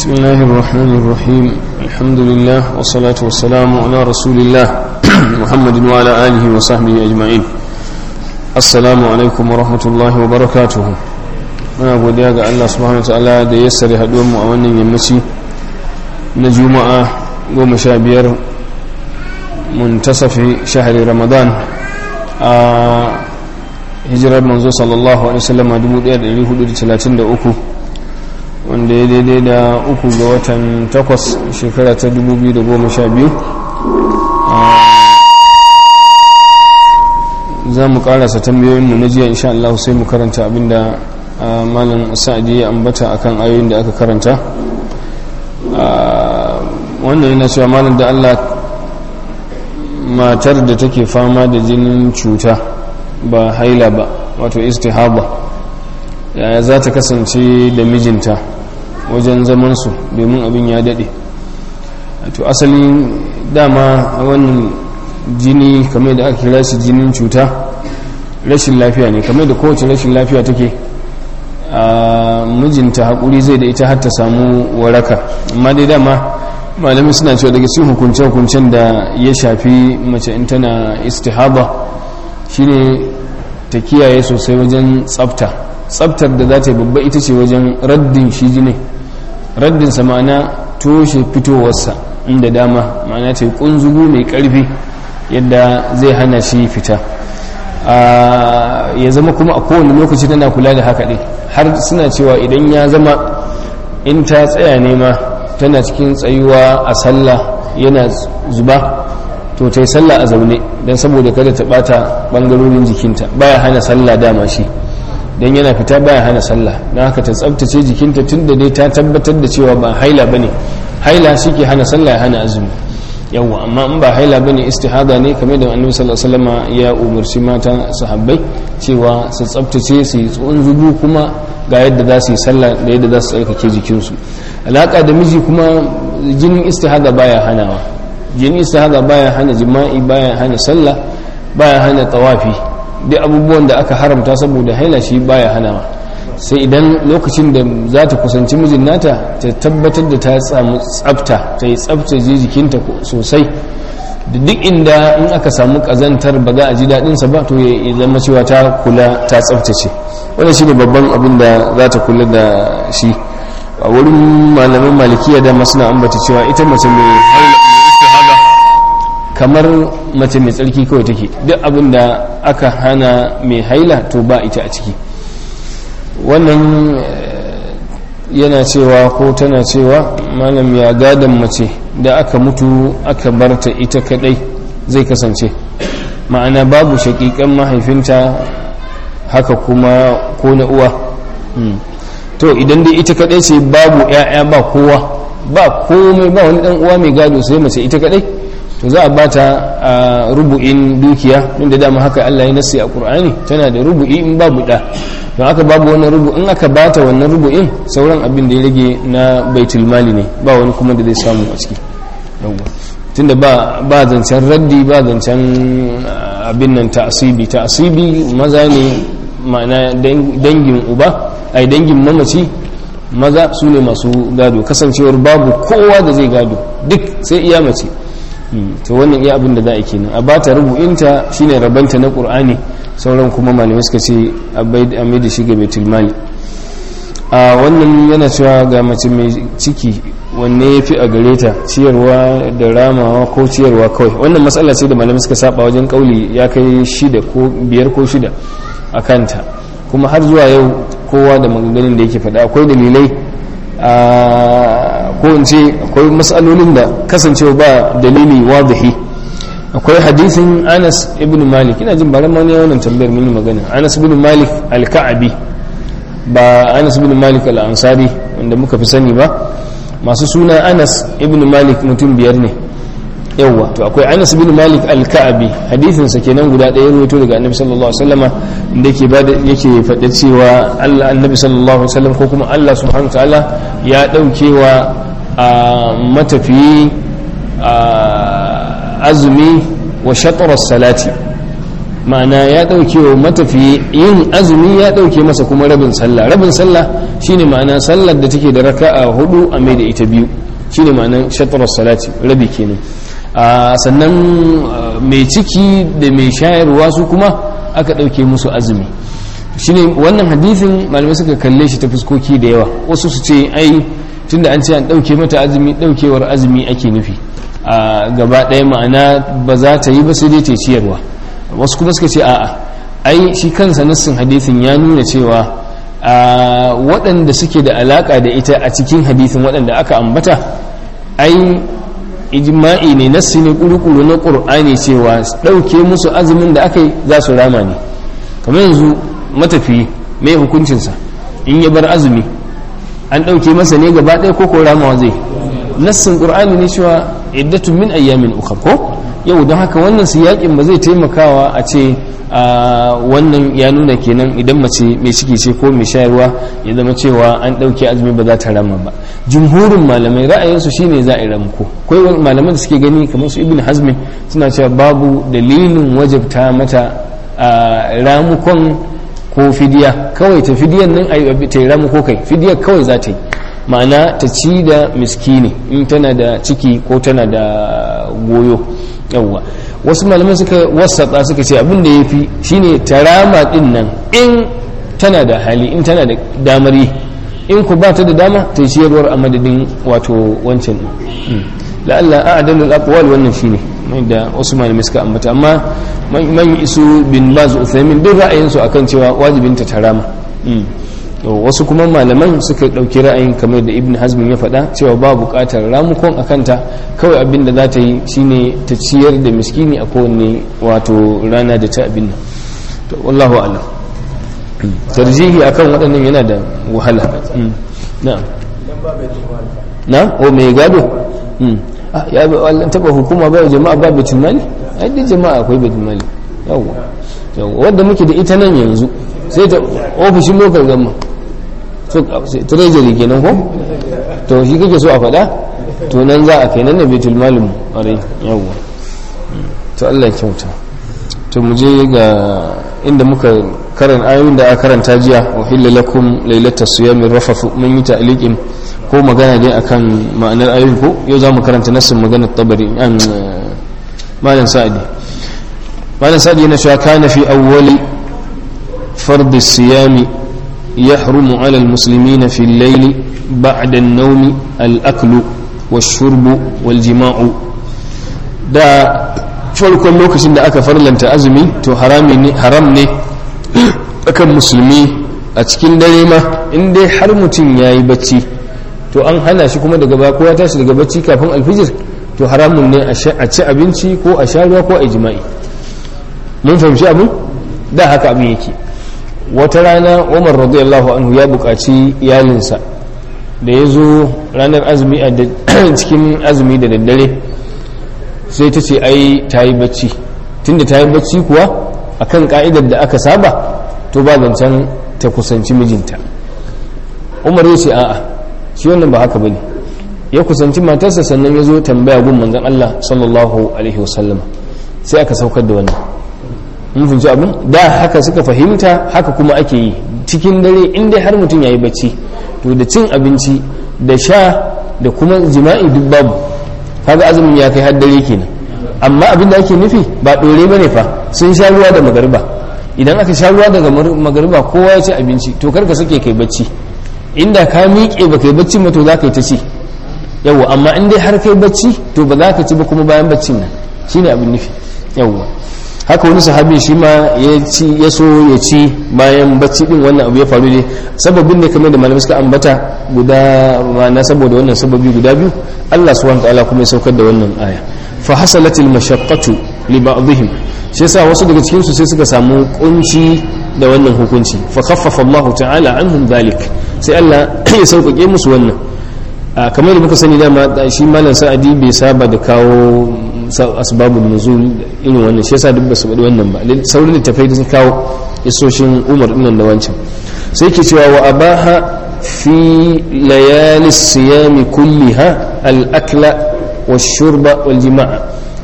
بسم الله الرحمن الرحيم الحمد لله والصلاة والسلام على رسول الله محمد وعلى آله وصحبه أجمعين السلام عليكم ورحمة الله وبركاته muna godiya ga Allah subhanahu wataala da ya sare haduwar mu a wannan yammaci na juma'a goma sha biyar muntasafi shahari ramadan a hijirar manzo sallallahu alaihi wasallam a 1433 wanda ya daidai da uku ga watan takwas shekara ta 2012 za mu karasa tambayoyinmu na jiya insha Allah sai mu karanta abinda malam sa'adi ya ambata akan ayoyin da aka karanta wannan yana cewa malam da Allah matar da take fama da jinin cuta ba haila ba wato istihaba yaya za ta kasance da mijinta wajen zamansu domin abin ya daɗe to asalin dama wannan jini kamar da aka kira shi jinin cuta rashin lafiya ne kamar da kowace rashin lafiya take a mijinta haƙuri zai da ita har ta samu waraka amma dai dama malamin suna cewa daga cikin hukunce-hukuncen da ya shafi mace in tana istihaba shine ta kiyaye sosai wajen tsafta tsaftar da za ta yi babba ita ce wajen raddin shi jini raddin sa ma'ana toshe fitowarsa inda dama ma'ana ta yi kunzugu mai karfi yadda zai hana shi fita ya zama kuma a kowane lokaci tana kula da haka ɗin har suna cewa idan ya zama in ta tsaya nema tana cikin tsayuwa a sallah yana zuba to ta yi sallah a zaune don saboda kada ta bata bangarorin jikinta baya hana sallah dama shi don yana fita baya hana sallah don haka ta tsabtace jikinta tun da dai ta tabbatar da cewa ba haila ba ne haila shi ke hana sallah ya hana azumi yawwa amma in ba haila ba ne istihada ne kamar da annabi sallallahu alaihi wasallam ya umarci mata sahabbai cewa su tsabtace su yi tsohon zubu kuma ga yadda za su yi sallah da yadda za su tsarkake jikinsu alaka da miji kuma jinin istihada baya hanawa jini istihada baya hana jima'i baya hana sallah baya hana tawafi duk abubuwan da aka haramta saboda haila shi baya hanawa sai idan lokacin da za ta kusanci mijin nata ta tabbatar da ta samu tsafta ta yi tsaftace jikinta sosai da duk inda in aka samu kazantar ba za a ji daɗinsa ba to ya zama cewa ta kula ta tsaftace wannan shine babban abin da za ta kula da shi a wurin malamin malikiya da suna ambata cewa ita mace mai haila kamar mace mai tsarki kawai take duk abin da aka hana mai haila to ba ita a ciki wannan yana cewa ko tana cewa malam ya gadon mace da aka mutu aka barta ita kadai zai kasance ma'ana babu shakikan mahaifinta haka kuma ko na uwa to idan dai ita kadai ce babu 'ya'ya ba kowa ba komai ba wani dan uwa mai gado sai mace ita kadai to za a bata a rubu'in dukiya din da dama haka Allah ya nasi a Qur'ani tana da rubu'i in babu da don aka babu wannan rubu in aka bata wannan rubu'in sauran abin da ya rage na baitul mali ne ba wani kuma da zai samu a ciki tunda ba ba zancen raddi ba zancen abin nan ta'asibi ta'asibi maza ne ma'ana dangin uba ai dangin mamaci maza su ne masu gado kasancewar babu kowa da zai gado duk sai iya mace to wannan iya abin da za a kenan a bata rubu'inta shine rabanta na qur'ani sauran kuma malamai suka ce a mai da shi ga baitul mali a wannan yana cewa ga mace mai ciki wanne ya fi a gare ta ciyarwa da ramawa ko ciyarwa kawai wannan matsala ce da malamai suka saba wajen kauli ya kai shida ko biyar ko shida a kanta kuma har zuwa yau kowa da maganganun da yake faɗa akwai dalilai ko in ce akwai matsalolin da kasancewa ba dalili wadahi akwai hadisin anas ibn malik ina jin baran mani wannan tambayar mini magana anas ibn malik al-ka'abi ba anas ibn malik al-ansari wanda muka fi sani ba masu suna anas ibn malik mutum biyar ne yawwa to akwai anas ibn malik al-ka'abi hadisin sa kenan guda ɗaya ruwaito daga annabi sallallahu alaihi wasallama inda yake bada yake faɗa cewa Allah annabi sallallahu alaihi wasallam ko kuma Allah subhanahu ta'ala ya daukewa a matafiyi azumi wa shatr salati ma'ana ya ɗauke wa matafiyi yin azumi ya ɗauke masa kuma rabin sallah rabin sallah shine ma'ana sallar da take da raka'a hudu a mai da ita biyu shine ma'anar shatrar salati rabi kenan sannan mai ciki da mai shayarwa su kuma aka ɗauke musu azumi shine wannan hadithin malamai suka kalle shi ta fuskoki da yawa wasu su ce ai tunda an ce an ɗauke mata azumi ɗaukewar azumi ake nufi a gaba ɗaya ma'ana ba za ta yi ba sai dai ta ciyarwa wasu kuma suka ce a'a ai shi kansa nassin hadithin ya nuna cewa a waɗanda suke da alaƙa da ita a cikin hadithin waɗanda aka ambata ai ijma'i ne nassi ne kuru-kuru na ƙur'ani cewa ɗauke musu azumin da aka yi za su rama ne kamar yanzu matafi mai hukuncinsa in ya bar azumi an ɗauke masa ne gaba ɗaya ko ko ramawa zai nassin ƙur'ani ne cewa iddatu min ayyamin ukhra ko yau don haka wannan siyakin ba zai taimakawa a ce wannan ya nuna kenan idan mace mai ciki ce ko mai shayarwa ya zama cewa an ɗauke azumi ba za ta rama ba jumhurin malamai ra'ayinsu shine za a yi ramko akwai malaman da suke gani kamar su ibn hazmin suna cewa babu dalilin wajabta mata ramukon ko fidiya kawai ta fidiyan nan a ta yi ramuko kai fidiyar kawai za ta yi ma'ana ta ci da miskini in tana da ciki ko tana da goyo yawwa wasu malamai suka wasatsa suka ce abin da ya fi shine tarama din nan in tana da hali in tana da damar yi in ku ba ta da dama ta yi ciyarwar a madadin wato wancan la'alla a adalul aqwal wannan shine mai da wasu malamai suka ambata amma man isu bin baz uthaymin duk ra'ayinsu akan cewa wajibin ta tarama wasu kuma malaman suka ɗauki ra'ayin kamar da ibn hazmin ya faɗa cewa ba buƙatar ramukon a kanta kawai abin da za ta yi shine ta ciyar da miskini a kowane wato rana da ta abin nan to wallahu alam tarjihi akan waɗannan yana da wahala na na o mai gado ya an taɓa hukuma ba jama'a ba betul mali ai duk jama'a akwai betul mali yawwa yawwa wanda muke da ita nan yanzu sai ta ofishin local gama treasury kenan ko to shi kake so a faɗa to nan za a kai nan na betul malim ƙwarai yawwa to Allah kyauta to mu je ga inda muka karan ayoyin da aka karanta jiya wa hilla lakum lailata siyamin rafafu mun yi ta'liqin ko magana dai akan ma'anar ayoyin ko yau za mu karanta nassin maganar tabari an malam sa'adi malam sa'adi yana cewa kana fi awwali فرض الصيام يحرم على المسلمين في الليل بعد النوم الأكل والشرب والجماع دا farkon lokacin da aka farlanta azumi to haram ne akan musulmi a cikin dare ma in dai har mutum ya yi bacci to an hana shi kuma daga ba kowa tashi daga bacci kafin alfijir to haramun ne a ci abinci ko a sha ruwa ko a jima'i mun fahimci abin da haka abin yake wata rana umar radiyallahu anhu ya buƙaci iyalinsa da ya zo ranar azumi a cikin azumi da daddare sai ta ce ai ta yi bacci tunda ta yi bacci kuwa akan ka'idar da aka saba to ba zancen ta kusanci mijinta umar ya ce a'a shi wannan ba haka bane ya kusanci matarsa sannan ya zo tambaya gun manzon Allah sallallahu alaihi wasallam sai aka saukar da wannan mun fahimci abin da haka suka fahimta haka kuma ake yi cikin dare in dai har mutum ya yi bacci to da cin abinci da sha da kuma jima'i duk babu kaga azumin ya kai har dare kenan amma abin da ake nufi ba dore bane fa sun sha ruwa da magariba idan aka sha ruwa daga magariba kowa ya ci abinci to karka sake kai bacci inda ka miƙe ba kai bacci ma to za ka yi ta ci yawwa amma in dai har kai bacci to ba za ka ci ba kuma bayan baccin nan shine abin nufi yawwa haka wani sahabi shi ma ya ci ya so ya ci bayan bacci din wannan abu ya faru ne sababin ne kamar da malamai suka ambata guda ma'ana saboda wannan sababi guda biyu Allah subhanahu ta'ala kuma ya saukar da wannan aya fa hasalatil mashaqqatu li ba'dihim shi yasa wasu daga cikin su sai suka samu kunci da wannan hukunci fa khaffafa Allah ta'ala anhum dhalik sai Allah ya sauƙaƙe musu wannan kamar da muka sani dama shi malam sa'adi bai saba da kawo asbabun nuzul irin wannan shi yasa duk basu faɗi wannan ba saurin littafai da sun kawo isoshin umar ɗin da wancan sai ke cewa wa abaha fi layali siyami kulliha al-akla wa shurba wal jima'a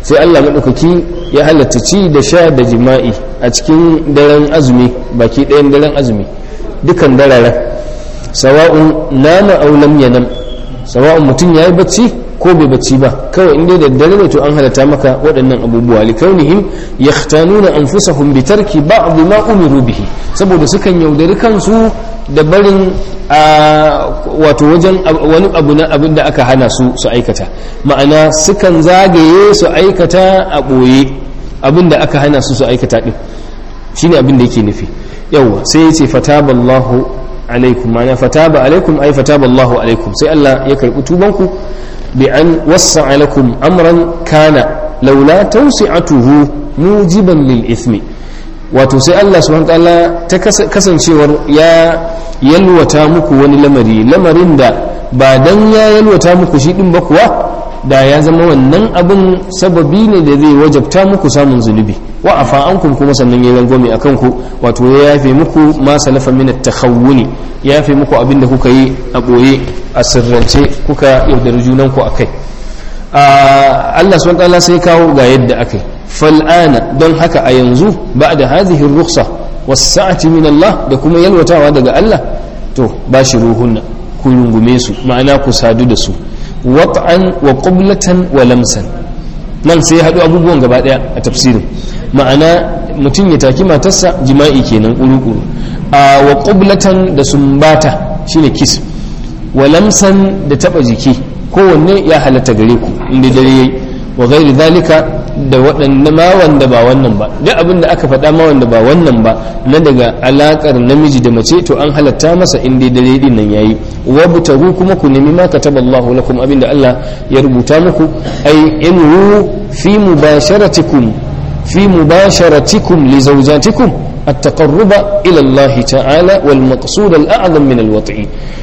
sai Allah maɗaukaki ya halatta ci da sha da jima'i a cikin daren azumi baki ɗayan daren azumi dukan dararen sawa'un nama aw lam yanam sawa'un mutum yayi bacci ko bai bacci ba kawai inda da dare ne to an halatta maka waɗannan abubuwa likaunihim yahtanuna anfusahum bi tarki ba'd ma umiru bihi saboda sukan yaudari kansu da barin a wato wajen wani abu na abin da aka hana su su aikata ma'ana sukan zagaye su aikata a ɓoye abin da aka hana su su aikata ɗin shine abin da yake nufi yawwa sai ya ce fataballahu alaikum ma'ana fataba alaikum ai fataballahu alaikum sai Allah ya karɓi tubanku bi an wasa lakum amran kana laula tawsi'atuhu mujiban lil ithmi wato sai Allah subhanahu ta'ala ta kasancewar ya yalwata muku wani lamari lamarin da ba dan ya yalwata muku shi din ba kuwa da ya zama wannan abin sababi ne da zai wajabta muku samun zunubi wa afa ankum kuma sannan ya rangwame a kanku wato ya yafe muku ma salafa min at-takhawuni ya yafe muku abin da kuka yi a boye a sirrance kuka yaudari junanku akai Allah subhanahu ta'ala sai kawo ga yadda akai fal'ana don haka a yanzu ba da hazihin ruksa wasa'ati min Allah da kuma yalwatawa daga Allah to ba shi ruhunna ku rungume su ma'ana ku sadu da su wat'an wa qublatan wa lamsan nan sai ya haɗu abubuwan gaba ɗaya a tafsirin ma'ana mutum ya taki matarsa jima'i kenan ƙuru-ƙuru a wa qublatan da sumbata shine kiss wa lamsan da taɓa jiki kowanne ya halatta gare ku inda dare yayi wa gairi zalika da waɗanda ma wanda ba wannan ba duk abin da aka faɗa ma wanda ba wannan ba na daga alaƙar namiji da mace to an halatta masa in dai dare din nan yayi wa butagu kuma ku nemi ma kataballahu lakum abin da Allah ya rubuta muku ai in fi mubasharatikum fi mubasharatikum li zawjatikum التقرب إلى الله تعالى والمقصود الأعظم من الوطئ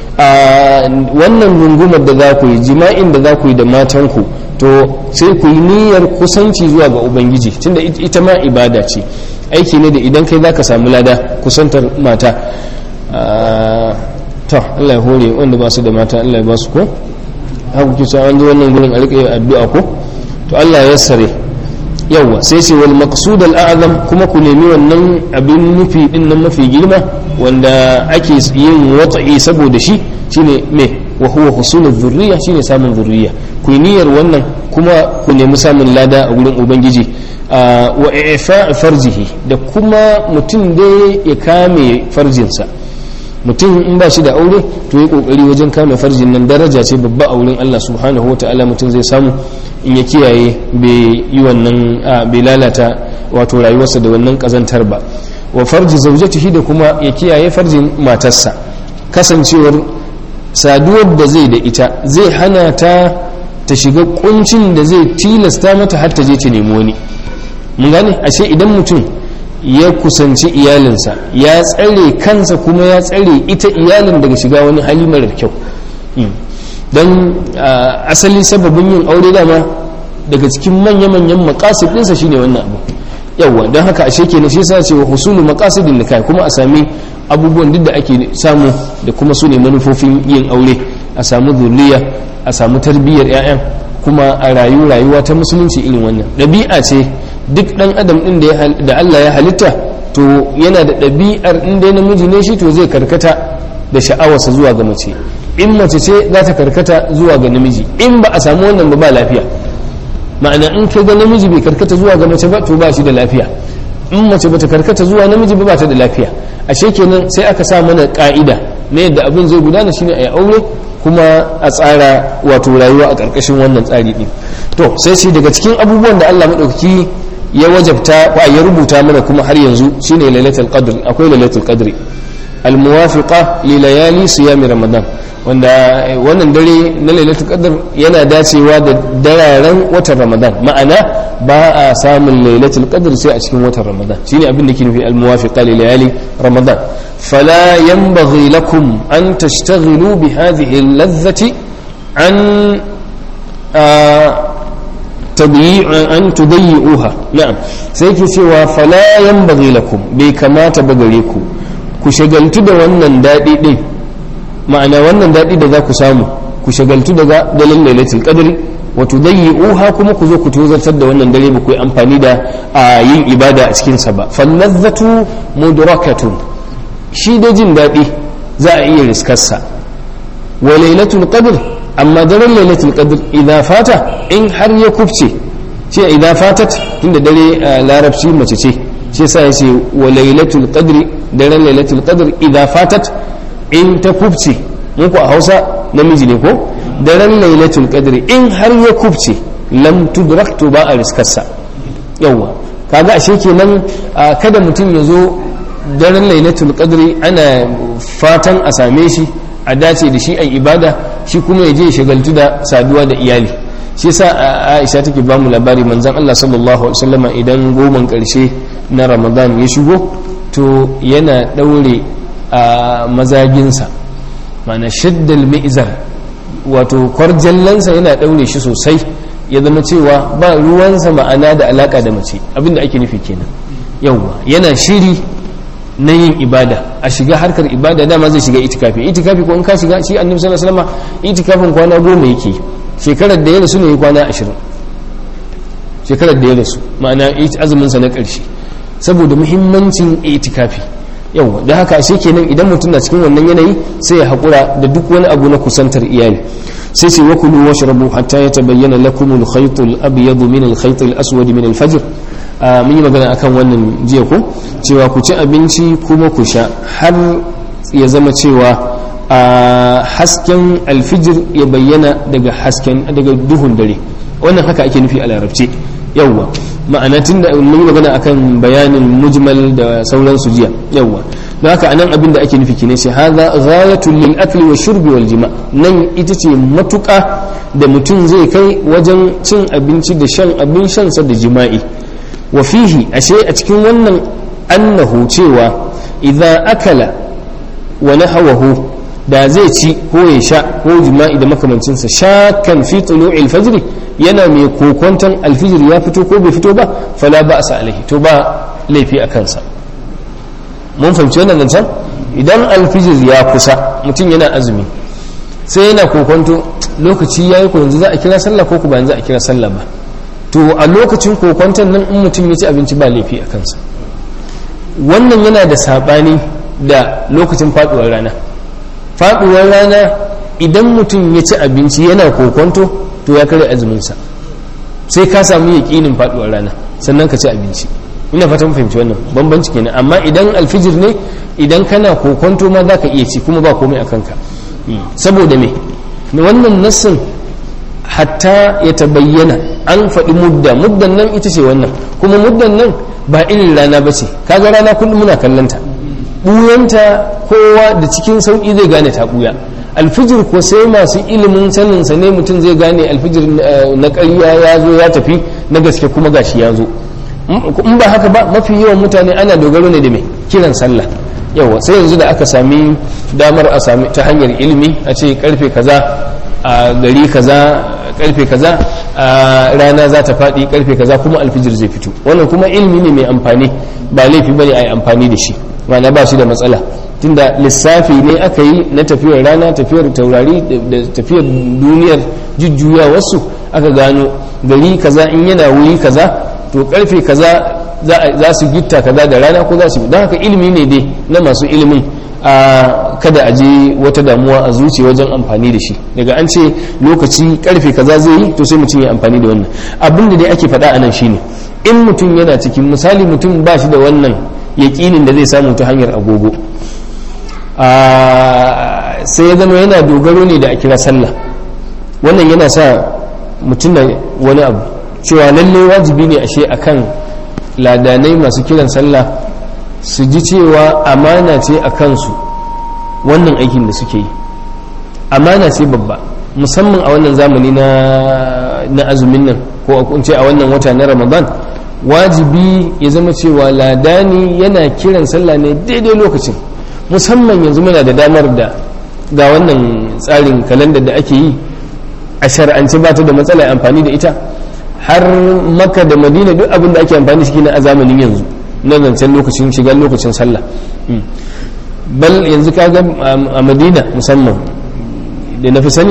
wannan rungumar da za ku yi jima'in da za ku yi da matanku to sai ku yi niyyar kusanci zuwa ga ubangiji tunda ita ma ibada ce aiki ne da idan kai za ka samu lada kusantar mata to Allah ya hore wanda ba su da mata Allah ya ba su ko haka kuke an zo wannan gurin a riƙe addu'a ko to Allah ya sare yawwa sai ce wal maqsud al a'zam kuma ku nemi wannan abin nufi din nan mafi girma wanda ake yin watsa'i saboda shi shine me wa huwa husulul zurriya shine samun zurriya ku niyyar wannan kuma ku nemi samun lada a gurin ubangiji wa ifa farjihi da kuma mutum dai ya kame farjinsa mutum in ba shi da aure to yi kokari wajen kame farjin nan daraja ce babba a wurin Allah subhanahu ta'ala mutum zai samu in ya kiyaye bai yi wannan bai lalata wato rayuwarsa da wannan kazantar ba wa farji zaujatihi da kuma ya kiyaye farjin matarsa kasancewar saduwar da zai da ita zai hana ta ta shiga kuncin da zai tilasta mata har ta je ta nemi wani mun gane ashe idan mutum ya kusanci iyalinsa ya tsare kansa kuma ya tsare ita iyalin daga shiga wani hali marar kyau don asali sababin yin aure dama daga cikin manya-manyan makasid ɗinsa shine wannan abu yawwa don haka ashe kenan shi sa ce wa husulu maqasidin nikah kuma a sami abubuwan duk da ake samu da kuma su ne manufofin yin aure a samu zuriya a samu tarbiyyar 'ya'yan kuma a rayu rayuwa ta musulunci irin wannan ɗabi'a ce duk ɗan adam ɗin da Allah ya halitta to yana da ɗabi'ar in dai namiji ne shi to zai karkata da sha'awarsa zuwa ga mace in mace ce za ta karkata zuwa ga namiji in ba a samu wannan ba ba lafiya ma'ana in ka ga namiji bai karkata zuwa ga mace ba to ba shi da lafiya in mace bata karkata zuwa namiji ba ba ta da lafiya ashe kenan sai aka sa mana ka'ida na yadda abin zai gudana shine a yi aure kuma a tsara wato rayuwa a ƙarƙashin wannan tsari ɗin to sai shi daga cikin abubuwan da Allah maɗauki ya wajabta ko ya rubuta mana kuma har yanzu shine lailatul qadr akwai lailatul qadri almuwafiqa li layali siyami ramadan wanda wannan dare na lailatul qadr yana dacewa da dararen watan ramadan ma'ana ba a samun lailatul qadr sai a cikin watan ramadan shine abin da ke nufi almuwafiqa li layali ramadan fala yanbaghi lakum an tashtaghilu bi hadhihi al-ladhati an an tudayyi'uha na'am sai ke cewa fala yanbaghi lakum bai kamata ba gare ku ku shagaltu da wannan daɗi ɗin ma'ana wannan daɗi da za ku samu ku shagaltu daga dalilin lailatul qadr wa tudayyi'uha kuma ku zo ku tozartar da wannan dare ba ku yi amfani da yin ibada a cikin sa ba fallazzatu mudrakatun shi da jin daɗi za a iya riskarsa wa lailatul qadr amma daren lailatul qadr idan fata in har ya kufce shi idan fatat tunda dare larabci mace ce shi yasa yace wa lailatul qadr daren lailatul qadr idan fatat in ta kufce muku a Hausa namiji ne ko daren lailatul qadr in har ya kufce lam tudrak to ba a riskarsa yawa kaga ashe kenan kada mutum ya zo daren lailatul qadri ana fatan a same shi a dace da shi a ibada shi kuma ya je ya shagaltu da saduwa da iyali shi yasa Aisha take ba mu labari manzon Allah sallallahu alaihi wasallama idan goman karshe na Ramadan ya shigo to yana daure a mazaginsa mana shaddal mi'zar wato kwarjallansa yana daure shi sosai ya zama cewa ba ruwansa ma'ana da alaka da mace abinda ake nufi kenan yawwa yana shiri na yin ibada a shiga harkar ibada dama zai shiga itikafi itikafi ko in ka shiga shi annabi sallallahu alaihi wasallam itikafin kwana goma yake shekarar da ya rasu ne kwana ashirin shekarar da ya rasu ma'ana azumin sa na ƙarshe saboda muhimmancin itikafi yawa da haka ashe kenan idan mutum na cikin wannan yanayi sai ya haƙura da duk wani abu na kusantar iyali sai ce wa kulu washrabu hatta yatabayyana lakum al-khayt al-abyad min al-khayt al-aswad min al-fajr mun yi magana akan wannan jiya ko cewa ku ci abinci kuma ku sha har ya zama cewa hasken alfijir ya bayyana daga hasken daga duhun dare wannan haka ake nufi a larabci yawwa ma'ana tun da mun yi magana akan bayanin mujmal da sauransu jiya yawwa don haka anan abin da ake nufi kine shi hadha ghayatul lil akli wa shurbi wal jima nan ita ce matuƙa da mutum zai kai wajen cin abinci da shan abin shansa da jima'i wa fihi ashe a cikin wannan annahu cewa idza akala wa nahawahu da zai ci ko ya sha ko jima'i da makamancinsa shakan fi tulu'il fajr yana mai kokonton alfijir ya fito ko bai fito ba fala ba asa alaihi to ba laifi a kansa mun fahimci wannan zancen idan alfijir ya kusa mutum yana azumi sai yana kokonto lokaci yayi ko yanzu za a kira sallah ko ba yanzu a kira sallah ba to a lokacin kokonton nan in mutum ya ci abinci ba laifi a kansa wannan yana da sabani da lokacin faduwar rana faduwar rana idan mutum ya ci abinci yana kokonto to ya kare azuminsa sai ka samu yaƙinin faduwar rana sannan ka ci abinci ina fatan fahimci wannan bambanci kenan amma idan alfijir ne idan kana kokonto ma za ka iya ci kuma ba komai a kanka saboda me wannan nassin hatta ya tabayyana an faɗi mudda muddan nan ita ce wannan kuma muddan nan ba irin rana ba ce kaga rana kullum muna kallanta ɓuyanta kowa da cikin sauƙi zai gane ta ɓuya alfijir ko sai masu ilimin saninsa ne mutum zai gane alfijir na ƙarya ya zo ya tafi na gaske kuma gashi ya zo in ba haka ba mafi yawan mutane ana dogaro ne da mai kiran sallah yawa sai yanzu da aka sami damar a sami ta hanyar ilimi a ce karfe kaza a gari kaza karfe kaza a rana za ta faɗi karfe kaza kuma alfijir zai fito wannan kuma ilimi ne mai amfani ba laifi bane a yi amfani da shi ma'ana ba shi da matsala tunda lissafi ne aka yi na tafiyar rana tafiyar taurari da tafiyar duniyar jujjuya wasu aka gano gari kaza in yana wuri kaza to karfe kaza za su gitta kaza da rana ko za su don haka ilimi ne dai na masu ilimin a kada a je wata damuwa a zuci wajen amfani da shi daga an ce lokaci karfe kaza zai yi to sai mutum ya amfani da wannan abin da dai ake faɗa a nan shine in mutum yana cikin misali mutum ba shi da wannan yaƙinin da zai samu ta hanyar agogo sai ya zama yana dogaro ne da a kira sallah wannan yana sa mutum da wani abu cewa lallai wajibi ne ashe akan ladanai masu kiran sallah su ji cewa amana ce a kansu wannan aikin da suke yi amana ce babba musamman a wannan zamani na azumin nan ko a ce a wannan wata na ramadan wajibi ya zama cewa ladani yana kiran sallah ne daidai lokacin musamman yanzu muna da damar da ga wannan tsarin kalandar da ake yi a shar'ance ba ta da matsala amfani da ita har maka da madina duk abin da ake amfani shi na a zamanin yanzu na zancen lokacin shigar lokacin sallah bal yanzu kaga a madina musamman da na fi sani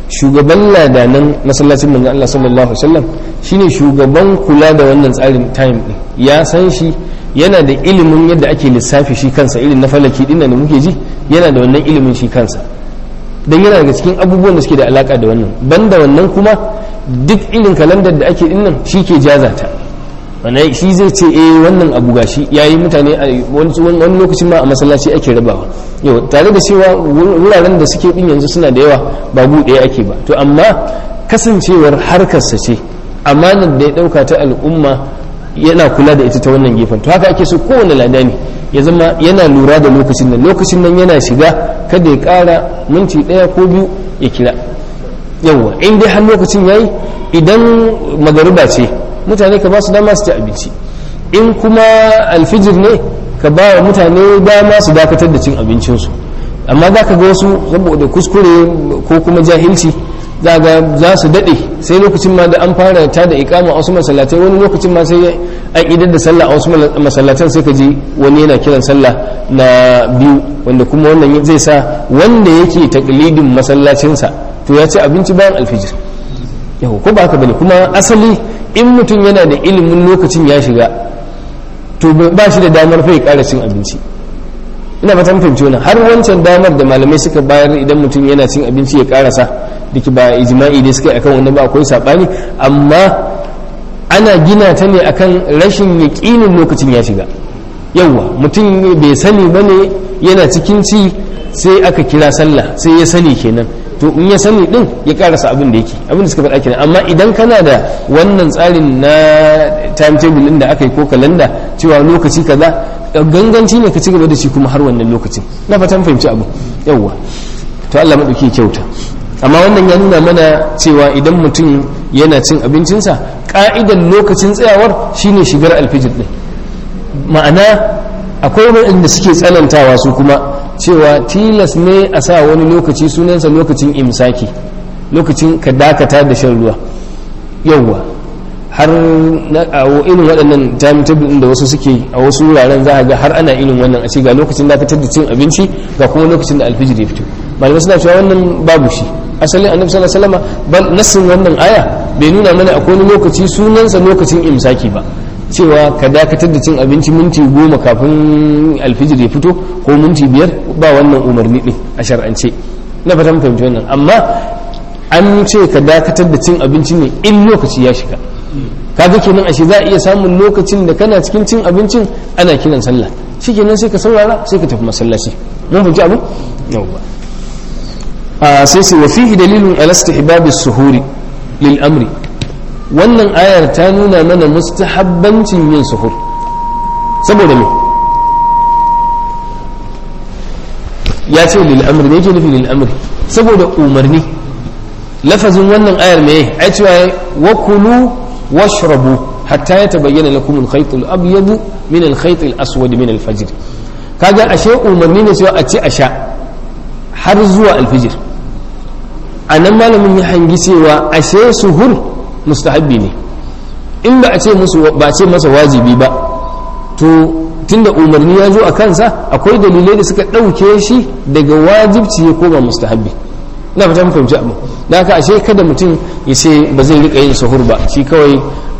shugaban ladanan masallacin manzon Allah sallallahu alaihi wasallam shine shugaban kula da wannan tsarin time din ya san shi yana da ilimin yadda ake lissafi shi kansa irin na falaki din da muke ji yana da wannan ilimin shi kansa dan yana daga cikin abubuwan da suke da alaka da wannan banda wannan kuma duk irin kalandar da ake dinnan shi ke jazata wannan shi zai ce eh wannan abu gashi yayi mutane a wani lokacin ma a masallaci ake rabawa yau tare da cewa wuraren da suke din yanzu suna da yawa ba bu ɗaya ake ba to amma kasancewar harkarsa ce amanar da ya ɗauka ta al'umma yana kula da ita ta wannan gefen to haka ake so kowane ladani ya zama yana lura da lokacin nan lokacin nan yana shiga kada ya ƙara minti ɗaya ko biyu ya kira yawwa in dai har lokacin yayi idan magariba ce mutane ka ba su dama su ci abinci in kuma alfijir ne ka ba wa mutane dama su dakatar da cin abincinsu amma za ka ga wasu saboda kuskure ko kuma jahilci za ga za su daɗe sai lokacin ma da an fara ta da ikama a wasu masallatai wani lokacin ma sai an idar da sallah a wasu masallatan sai ka ji wani yana kiran sallah na biyu wanda kuma wannan zai sa wanda yake taklidin masallacinsa to ya ci abinci bayan alfijir yau ko ba haka bane kuma asali in mutum yana da ilimin lokacin ya shiga to ba shi da damar fa ya ƙara cin abinci ina fatan fahimci wannan har wancan damar da malamai suka bayar idan mutum yana cin abinci ya karasa dake ba ijma'i da suka yi akan wannan ba akwai sabani amma ana gina ta ne akan rashin yaƙinin lokacin ya shiga yawwa mutum bai sani bane yana cikin ci sai aka kira sallah sai ya sani kenan to in ya sani din ya karasa abin da yake abin da suka faɗa kenan amma idan kana da wannan tsarin na timetable din da aka yi ko kalanda cewa lokaci kaza ganganci ne ka ci gaba da shi kuma har wannan lokacin na fatan fahimci abu yawwa to Allah madauki kyauta amma wannan ya nuna mana cewa idan mutum yana cin abincinsa ka'idan lokacin tsayawar shine shigar alfijir din ma'ana akwai waɗanda suke tsanantawa su kuma cewa tilas ne a sa wani lokaci sunansa lokacin imsaki lokacin ka dakata da shan ruwa yawwa har a irin waɗannan timetable ɗin da wasu suke a wasu wuraren za a ga har ana irin wannan a ce ga lokacin dakatar da cin abinci ga kuma lokacin da alfijir ya fito malamai suna cewa wannan babu shi asalin annabi sallallahu alaihi wasallam bal nassin wannan aya bai nuna mana akwai wani lokaci sunansa lokacin imsaki ba cewa ka dakatar da cin abinci minti goma kafin alfijir ya fito ko minti biyar ba wannan umarni din a shar'ance na fatan fahimci wannan amma an ce ka dakatar da cin abinci ne in lokaci ya shiga kaga kenan ashe za a iya samun lokacin da kana cikin cin abincin ana kiran sallah shikenan sai ka saurara sai ka tafi masallaci mun fahimci abu yawwa a sai sai wa fihi dalilun ala istihbab as-suhuri lil amri wannan ayar ta nuna mana mustahabbancin yin suhur saboda me ya ce lil amri ne yake nufi lil amri saboda umarni lafazin wannan ayar me ai cewa wa kulu washrabu hatta yatabayyana lakum al-khayt al-abyad min al-khayt al-aswad min al-fajr kaga ashe umarni ne cewa a ci a sha har zuwa al-fajr anan malamin ya hangi cewa ashe suhur mustahabbi ne in ba a ce musu ba a ce masa wajibi ba to tunda umarni ya zo a kansa akwai dalilai da suka ɗauke shi daga wajibci ya koma mustahabbi na fata fahimci abu da haka ashe kada mutum ya ce ba zai rika yin sahur ba shi kawai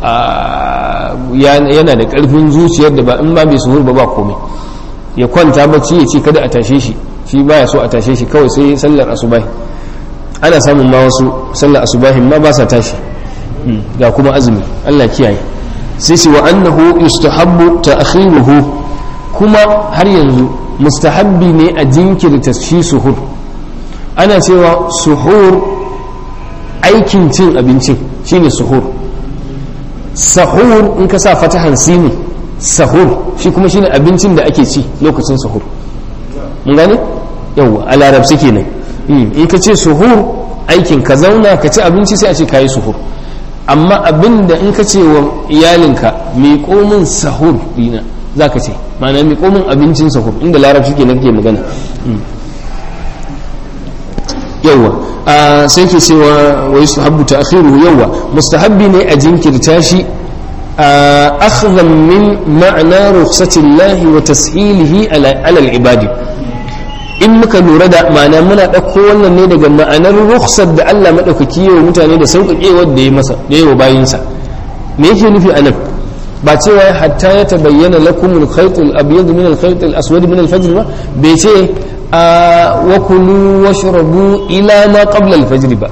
yana da ƙarfin zuciyar da ba in ba bai sahur ba ba komai ya kwanta bacci ya ce kada a tashe shi shi baya so a tashe shi kawai sai sallar asubahi ana samun ma wasu sallar asubahin ma ba sa tashi ga kuma azumi Allah kiyaye sai ce wa annahu yustahabbu ta'khiruhu kuma har yanzu mustahabbi ne a jinkirta shi suhur ana cewa suhur aikin cin abincin shine suhur sahur in ka sa fatahan sini sahur shi kuma shine abincin da ake ci lokacin suhur mun gane yawa a larabci kenan in ka ce suhur aikin ka zauna ka ci abinci sai a ce kayi suhur amma abinda in ka ce wa iyalinka miƙo min sahur dina za ka ce ma'ana miƙo min abincin sahur inda larabci ke nake magana yawwa sai ke cewa wa yi habbu ta akhiru yawwa mustahabbi ne a jinkirta shi akhdhan min ma'ana rukhsatillahi wa tashilihi ala al-ibadi in muka lura da ma'ana muna ɗauko wannan ne daga ma'anar rukhsar da Allah maɗaukaki yawa mutane da sauƙaƙewar da ya masa da yawa bayinsa me yake nufi a nan ba cewa hatta ya tabayyana lakum al-khayt al-abyad min al-khayt al-aswad min al-fajr ba bai ce wa kulu washrabu ila ma qabla al-fajr ba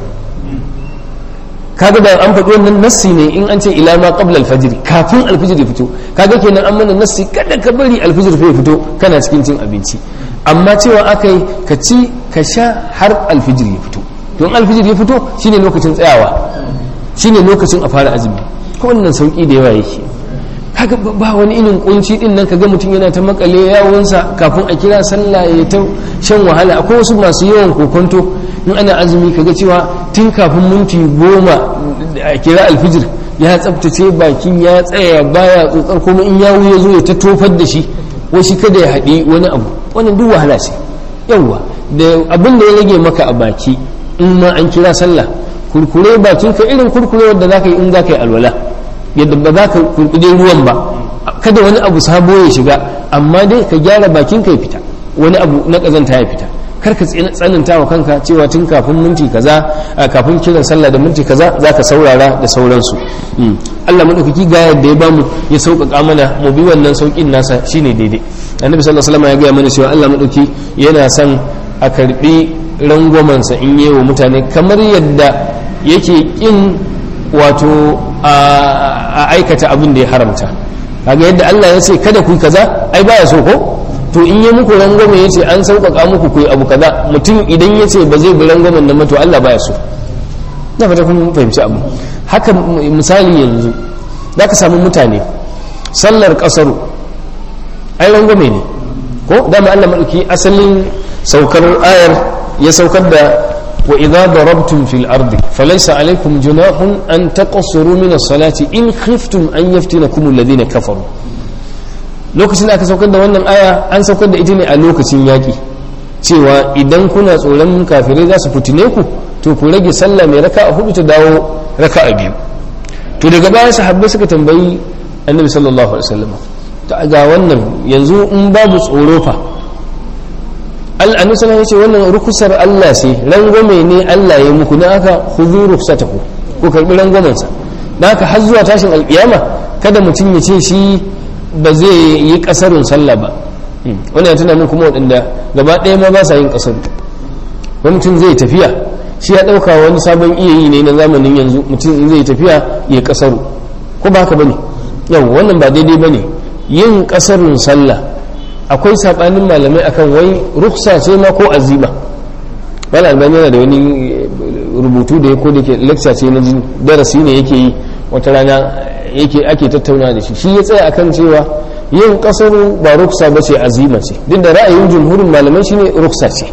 kaga da an faɗi wannan nassi ne in an ce ila ma qabla al-fajr kafin al-fajr ya fito kaga kenan an mana nassi kada ka bari al-fajr ya fito kana cikin cin abinci amma cewa akai ka ci ka sha har al-fajr ya fito don al-fajr ya fito shine lokacin tsayawa shine lokacin a fara azumi ko wannan sauki da yawa yake kaga ba wani irin kunci din nan kaga mutum yana ta makale yawonsa kafin a kira sallah ya ta shan wahala akwai wasu masu yawan kokonto in ana azumi kaga cewa tun kafin minti goma a kira alfijir ya tsabtace bakin ya tsaya baya tsotsar kuma in yawo ya zo ya ta tofar da shi washi kada ya haɗi wani abu wannan duk wahala ce yawwa da abin da ya rage maka a baki in ma an kira sallah kurkure bakin ka irin kurkure wanda zaka yi in zaka yi alwala yadda ba za ka kurkude ruwan ba kada wani abu sabo ya shiga amma dai ka gyara bakin ka ya fita wani abu na kazanta ya fita kar ka tsananta wa kanka cewa tun kafin minti kaza kafin kiran sallah da minti kaza za ka saurara da sauransu Allah madaukaki ga yadda ya bamu ya sauƙaƙa mana mu bi wannan sauƙin nasa shine daidai annabi sallallahu alaihi wasallam ya gaya mana cewa Allah madauki yana son a karbi rangwamansa in yi wa mutane kamar yadda yake kin wato a aikata abin da ya haramta kaga yadda Allah ya ce kada ku kaza ai baya so ko to in yi muku rangwame ya ce an sauƙaƙa muku ku abu kaza mutum idan ya ce ba zai bi rangwamen nan to Allah baya so na fata kun fahimci abu haka misali yanzu za ka samu mutane sallar ƙasaru ai rangwame ne ko dama Allah maɗauki asalin saukar ayar ya saukar da وإذا ضربتم في الأرض فليس عليكم جناح أن تقصروا من الصلاة إن خفتم أن يفتنكم الذين كفروا lokacin da aka saukar da wannan aya an saukar da ita ne a lokacin yaƙi cewa idan kuna tsoron kafirai za su fitine ku to ku rage sallah mai raka a hudu ta dawo raka a biyu to daga baya sahabbai suka tambayi annabi sallallahu alaihi wasallam ta ga wannan yanzu in babu tsoro fa annabi sallallahu ya ce wannan rukusar Allah ce rangwame ne Allah ya muku na aka khudhu rukhsatahu ko karbi rangwamen sa dan haka har zuwa tashin alkiyama kada mutum ya ce shi ba zai yi kasarun sallah ba wannan ya tuna min kuma wadanda gaba ɗaya ma ba sa yin kasaru wani mutum zai tafiya shi ya ɗauka wani sabon iya yi ne na zamanin yanzu mutum zai tafiya ya kasaru ko ba haka bane yau wannan ba daidai bane yin kasarun sallah akwai sabanin malamai akan wai ruksa ce ma ko azima wani albani yana da wani rubutu da ya ko da ke lecture ce na darasi ne yake yi wata rana yake ake tattauna da shi shi ya tsaya akan cewa yin kasaru ba ruksa ba ce azima ce duk da ra'ayin jumhurin malamai shine ruksa ce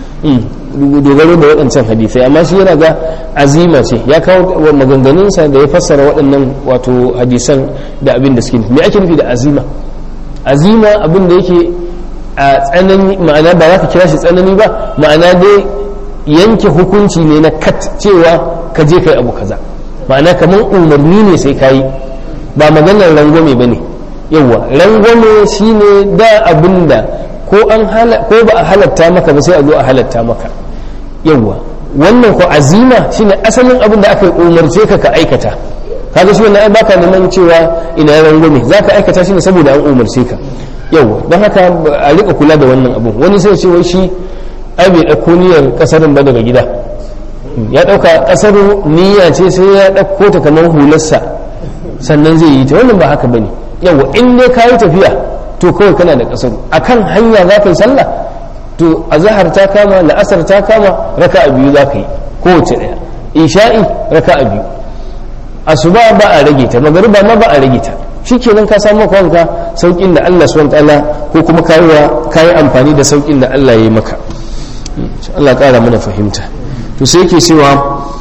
dogaro da waɗancan hadisai amma shi yana ga azima ce ya kawo maganganunsa da ya fassara waɗannan wato hadisan da abin da suke me ake nufi da azima azima abin da yake a tsanani ma'ana ba za ka kira shi tsanani ba ma'ana dai yanke hukunci ne na kat cewa ka je kai abu kaza ma'ana kamar umarni ne sai ka yi ba maganar rangwame ba ne yawwa rangwame shine da abin da ko ba a halatta maka ba sai a zo a halatta maka yawwa wannan ko azima shine asalin abin da aka umarce ka ka aikata kaga shi wannan ai baka neman cewa ina rangwame za ka aikata shi ne saboda an umarce ka yawwa don haka a rika kula da wannan abu wani sai ce wai shi ai bai ɗauko niyyar ƙasarin ba daga gida ya ɗauka ƙasar niyya ce sai ya ɗauko ta kamar hularsa sannan zai yi ta wannan ba haka bane yawwa in dai ka yi tafiya to kawai kana da ƙasar akan hanya za ka yi sallah to azahar ta kama la'asar ta kama raka'a biyu za ka yi kowace ɗaya isha'i raka'a biyu asuba ba a rage ta magariba ma ba a rage ta shikenan ka samu kanka saukin da Allah subhanahu ta'ala ko kuma kayiwa kayi amfani da saukin da Allah ya yi maka Allah kara mana fahimta to sai yake cewa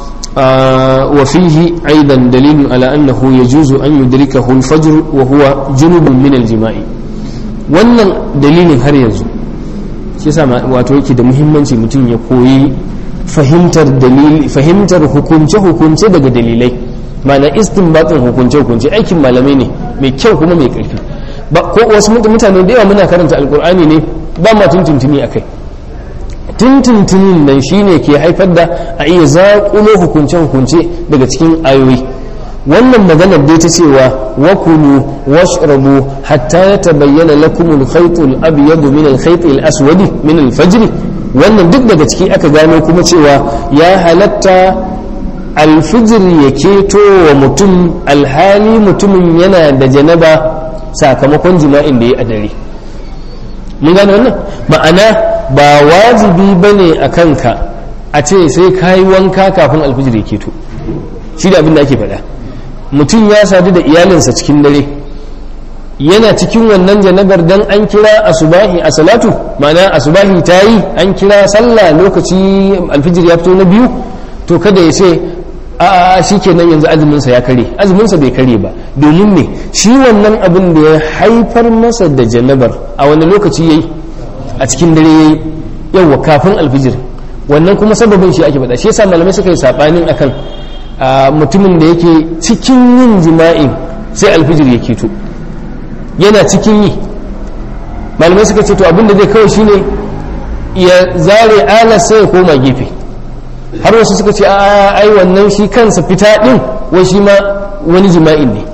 wa fihi aidan dalilun ala annahu yajuzu an yudrikahu al-fajr wa huwa junubun min al-jima'i wannan dalilin har yanzu shi yasa wato yake da muhimmanci mutum ya koyi fahimtar dalili fahimtar hukunce hukunce daga dalilai ma'ana istinbatin hukunce hukunce aikin malamai ne mai kyau kuma mai karfi ba ko wasu mutane da yawa muna karanta alkur'ani ne ba ma tuntuntuni akai tuntuntunin nan shine ke haifar da a iya zaƙulo hukunce-hukunce daga cikin ayoyi wannan maganar dai ta cewa wakulu washrabu hatta ya tabayyana lakum al-khayt al-abyad min al-khayt al-aswad min al-fajr wannan duk daga ciki aka gano kuma cewa ya halatta alfijir ya keto wa mutum alhali mutumin yana da janaba sakamakon jima'in da ya a dare mun gane wannan ma'ana ba wajibi bane a kanka a ce sai ka yi wanka kafin alfijir ya keto shi da abin da ake faɗa mutum ya sadu da iyalinsa cikin dare yana cikin wannan janabar dan an kira asubahi a salatu ma'ana asubahi ta yi an kira sallah lokaci alfijir ya fito na biyu to kada ya ce a shi kenan yanzu azuminsa ya kare azuminsa bai kare ba domin ne shi wannan abin da ya haifar masa da janabar a wani lokaci ya yi a cikin dare ya yi yawwa kafin alfijir wannan kuma sababin shi ake faɗa shi yasa malamai suka yi saɓanin akan mutumin da yake cikin yin jima'in sai alfijir ya keto yana cikin yi malamai suka ce to abin da zai kawai shine ya zare ala sai ya koma gefe har wasu suka ce a ai wannan shi kansa fita din wai shi ma wani jima'in ne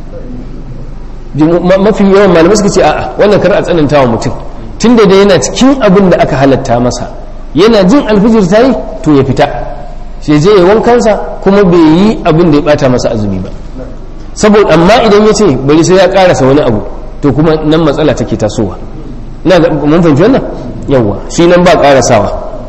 mafi yawan malamai suka ce a'a wannan kar a tsananta wa mutum tun da yana cikin abin da aka halatta masa yana jin alfijir ta yi to ya fita shi je ya wankansa kuma bai yi abin da ya bata masa azumi ba saboda amma idan ya ce bari sai ya karasa wani abu to kuma nan matsala take tasowa na mun fahimci wannan yawwa shi nan ba karasawa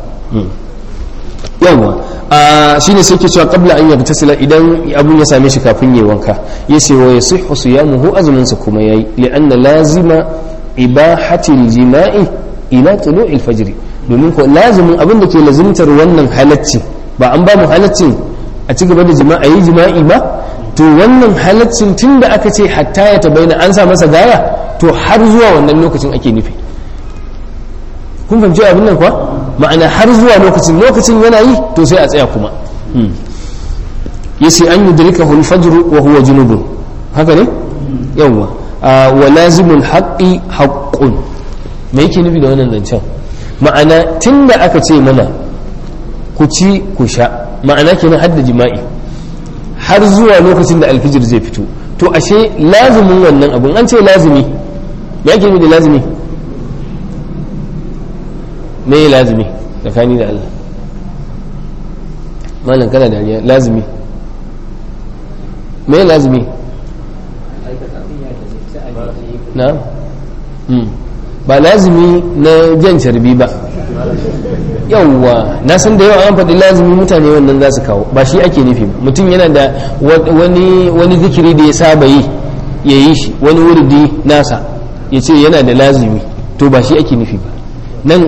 yawwa a shine sai ke cewa qabla an yabtasila idan abun ya same shi kafin yayi wanka yace wa yasihhu siyamuhu azumin sa kuma yayi li'anna lazima ibahati jima'i ila tulu'il fajr domin ko lazimin abin da ke lazimtar wannan halacci ba an ba mu halaccin a ci gaba da jima'a yi jima'i ba to wannan halaccin tunda aka ce hatta ya tabaina an sa masa gaya to har zuwa wannan lokacin ake nufi kun fahimci abin nan kuwa ma'ana har zuwa lokacin lokacin yana yi to sai a tsaya kuma yace an yudrika hul fajr wa huwa junubun haka ne yawa wa lazimul haqqi haqqun me yake nufi da wannan zancen ma'ana tunda aka ce mana ku ci ku sha ma'ana kenan hadda jima'i har zuwa lokacin da alfijir zai fito to ashe lazimin wannan abun an ce lazimi me yake nufi da lazimi me ya lazimi tsakani da Allah malam kana dariya lazimi me ya lazimi na ba lazimi na jan carbi ba yawwa na san da yawa an faɗi lazimi mutane wannan za su kawo ba shi ake nufi ba mutum yana da wani zikiri da ya saba yi ya yi shi wani wurdi nasa ya ce yana da lazimi to ba shi ake nufi ba nan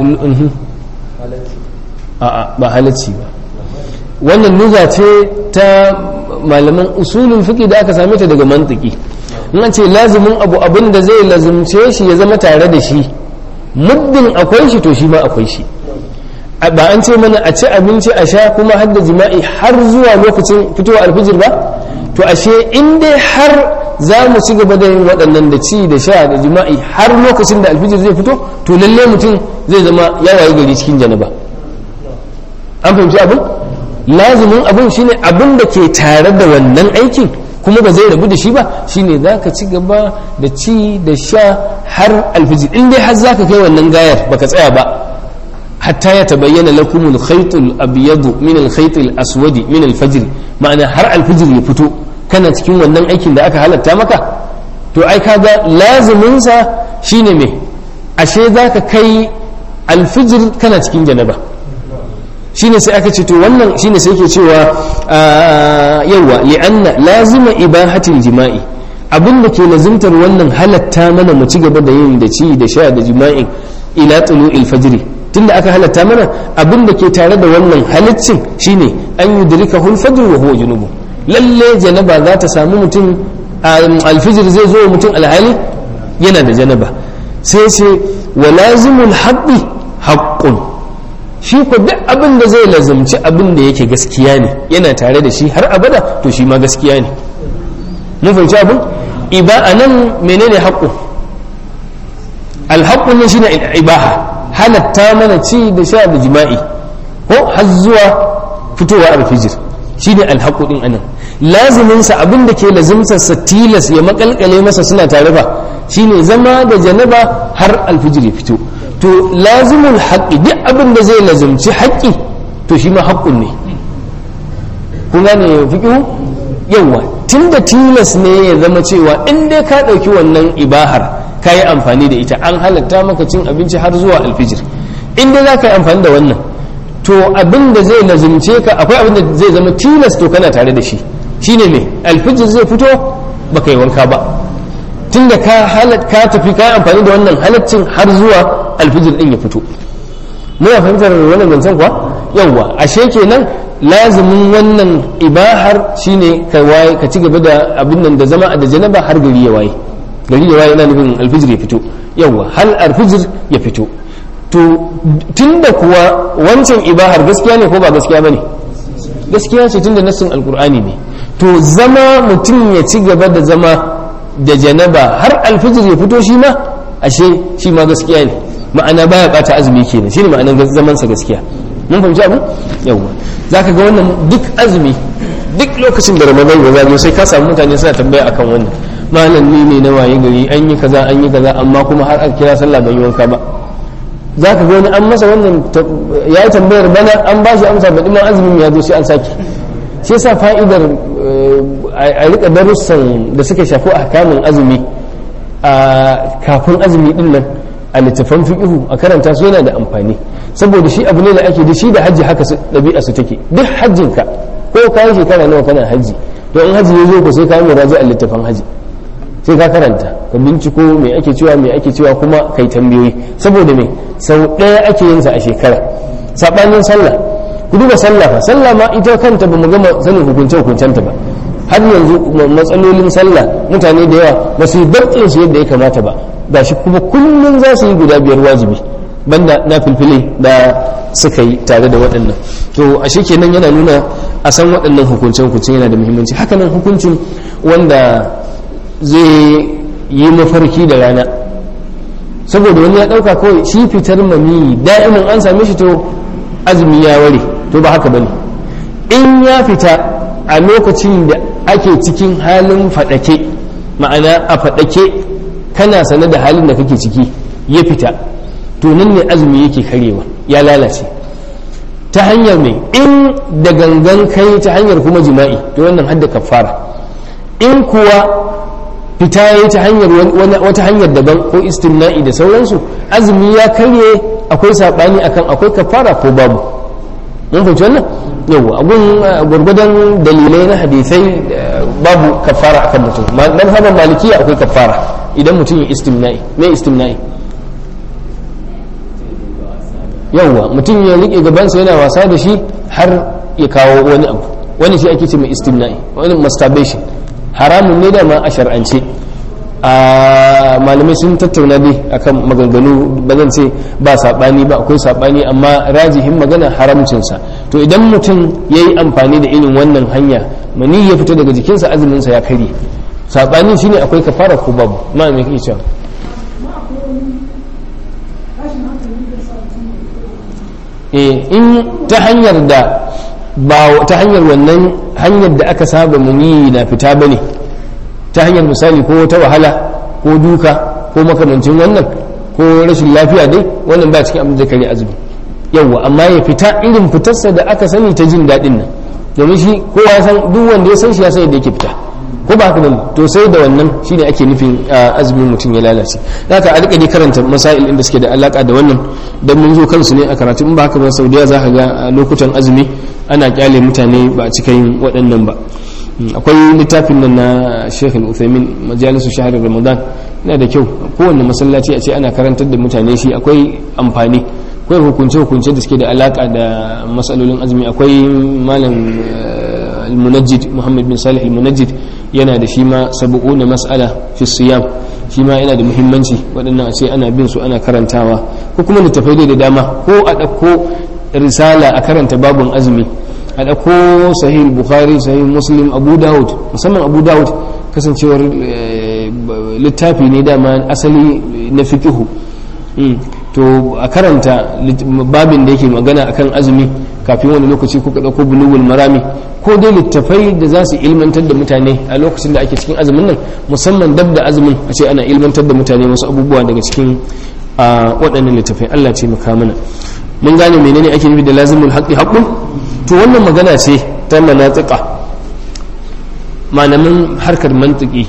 a ba halacci ba wannan nuza ce ta malaman usulun fiƙi da aka same ta daga mantiki in an ce lazimin abu abin da zai lazimce shi ya zama tare da shi muddin akwai shi to shi ma akwai shi ba an ce mana a ci abinci a sha kuma har da jima'i har zuwa lokacin fitowa alfijir ba to ashe in dai har za mu ci gaba da yin waɗannan da ci da sha da jima'i har lokacin da alfijir zai fito to lalle mutum zai zama ya wayi gari cikin janaba an fahimci abin lazimin abin shine abin da ke tare da wannan aikin kuma ba zai rabu da shi ba shine za ka ci gaba da ci da sha har alfijir in dai har za ka kai wannan gayar baka tsaya ba hatta ya tabayyana lakum al-khayt al-abyad min al-khayt al-aswad min al-fajr ma'ana har alfijir ya fito kana cikin wannan aikin da aka halatta maka to ai kaga lazimin sa shine me ashe zaka kai alfijir kana cikin janaba shine sai aka ce to wannan shine sai yake cewa yawa li'anna lazima ibahatil jima'i abin da ke lazimtar wannan halatta mana mu ci gaba da yin da ci da sha da jima'in ila tulu'il fajri tunda aka halatta mana abin da ke tare da wannan halaccin shine an yudrika hul fajr wa huwa junubu lalle janaba za ta samu mutum alfijir zai zo mutum alhali yana da janaba sai ce wa lazimul haqqi haqqun shi ko duk abin da zai lazumci abin da yake gaskiya ne yana tare da shi har abada to shi ma gaskiya ne mun fahimci abin iba a nan menene haƙƙo alhaƙƙun ne shine ibaha halatta mana ci da sha da jima'i ko har zuwa fitowa alfijir shine alhaqu din anan lazimin sa abin da ke lazimtar sa tilas ya makalkale masa suna tare ba shine zama da janaba har alfijir ya fito to lazimul haqqi duk abin da zai lazimci haƙƙi to shi ma haƙƙun ne kun gane fiqhu yawa tunda tilas ne ya zama cewa in dai ka ɗauki wannan ibahar ka yi amfani da ita an halatta maka cin abinci har zuwa alfijir in dai za ka yi amfani da wannan to abin da zai lazimce ka akwai abin da zai zama tilas to kana tare da shi shine me alfijir zai fito baka yi wanka ba tunda ka halat ka tafi ka yi amfani da wannan halaccin har zuwa alfijir din ya fito muna fahimtar wannan zancen kuwa yawwa ashe kenan lazimin wannan ibahar shine ka waye ka ci gaba da abin nan da zama da janaba har gari ya waye gari ya waye yana nufin alfijir ya fito yawwa hal alfijir ya fito to tunda kuwa wancan ibahar gaskiya ne ko ba gaskiya bane gaskiya ce tunda nassin alkur'ani ne to zama mutum ya ci gaba da zama da janaba har alfijir ya fito shi ma ashe shi ma gaskiya ne ma'ana baya bata azumi kenan shine ma'anar zaman sa gaskiya mun fahimci abu yawa zaka ga wannan duk azumi duk lokacin da ramadan ya zama sai ka samu mutane suna tambaya akan wannan malam ni ne na waye gari an yi kaza an yi kaza amma kuma har aka kira sallah ban yi wanka ba za ka ga wani an masa wannan ya yi tambayar bana an ba shi amsa baɗi ma azumin ya zo sai an sake shi yasa fa'idar a rika darussan da suka shafi a kamun azumi a kafin azumi din nan a littafan fiqhu a karanta su yana da amfani saboda shi abu ne da ake da shi da hajji haka ɗabi'a su take duk hajjinka ko kayan shekara nawa kana hajji to in hajji ya zo ku sai ka yi muraji a littafan hajji sai ka karanta ka binciko me ake cewa me ake cewa kuma kai tambayoyi saboda me sau ɗaya ake yin sa a shekara sabanin sallah ku duba sallah fa sallah ma ita kanta ba mu gama sanin hukunce hukuncenta ba har yanzu matsalolin sallah mutane da yawa ba su yi barkin su yadda ya kamata ba gashi kuma kullum za su yi guda biyar wajibi banda na filfile da suka yi tare da waɗannan to a shi kenan yana nuna a san waɗannan hukuncen hukuncen yana da muhimmanci hakanan hukuncin wanda zai yi mafarki da rana saboda wani ya ɗauka kawai shi fitar mani da'imin an same shi to azumi ya ware to ba haka bane in ya fita a lokacin da ake cikin halin faɗake ma'ana a faɗake kana sane da halin da kake ciki ya fita to nan ne azumi yake karewa ya lalace ta hanyar mai in da gangan kai ta hanyar kuma jima'i to wannan hadda kafara in kuwa fita ya ta hanyar wata hanyar daban ko istimna'i da sauransu azumi ya karye akwai saɓani akan akwai kafara ko babu mun fahimci wannan yau abun gwargwadon dalilai na hadisai babu kafara akan mutum mazhaban malikiya akwai kafara idan mutum ya istimna'i me istimna'i yawwa mutum ya rike gabansa yana wasa da shi har ya kawo wani abu wani shi ake ce mai istimna'i wani masturbation haramun ne da ma a shar'ance a malamai sun tattauna dai akan maganganu ba zan ce ba saɓani ba akwai saɓani amma rajihin magana haramcinsa to idan mutum ya yi amfani da irin wannan hanya mani ya fita daga jikinsa azuminsa ya karye saɓani shine akwai kafara ko babu ma me kake cewa in ta hanyar da ba ta hanyar wannan hanyar da aka saba muni na fita bane ta hanyar misali ko ta wahala ko duka ko makamancin wannan ko rashin lafiya dai wannan ba cikin abin da kare azumi yawwa amma ya fita irin fitarsa da aka sani ta jin daɗin nan domin shi kowa ya san duk wanda ya san shi ya san yadda yake fita ko ba haka bane to sai da wannan shine ake nufin azumin mutum ya lalace haka a rika ne karanta masail inda suke da alaka da wannan dan mun zo kansu ne a karatu in ba haka ba saudiya za ka ga lokutan azumi ana kyale mutane ba a cikin waɗannan ba akwai littafin nan na Sheikh Al-Uthaymeen majalisu shahr Ramadan yana da kyau kowanne masallaci a ce ana karantar da mutane shi akwai amfani akwai hukunce hukunce da suke da alaka da masalolin azumi akwai malam al-munajjid Muhammad bin Salih al-munajjid yana da shi ma na mas'ala fi siyam shi ma yana da muhimmanci waɗannan a ce ana bin su ana karantawa ko kuma littafai da dama ko a ɗauko risala a karanta babun azumi a ɗauko sahih bukhari sahih muslim abu dawud musamman abu dawud kasancewar littafi ne dama asali na fikihu to a karanta babin da yake magana akan azumi kafin wani lokaci kuka ɗauko bulugul marami ko dai littafai da za su ilmantar da mutane a lokacin da ake cikin azumin nan musamman dab da azumin a ce ana ilmantar da mutane wasu abubuwa daga cikin waɗannan littafai Allah ce maka mana mun gane menene ake nufi da lazimul haqqi haqqun to wannan magana ce ta manatiqa malamin harkar mantiki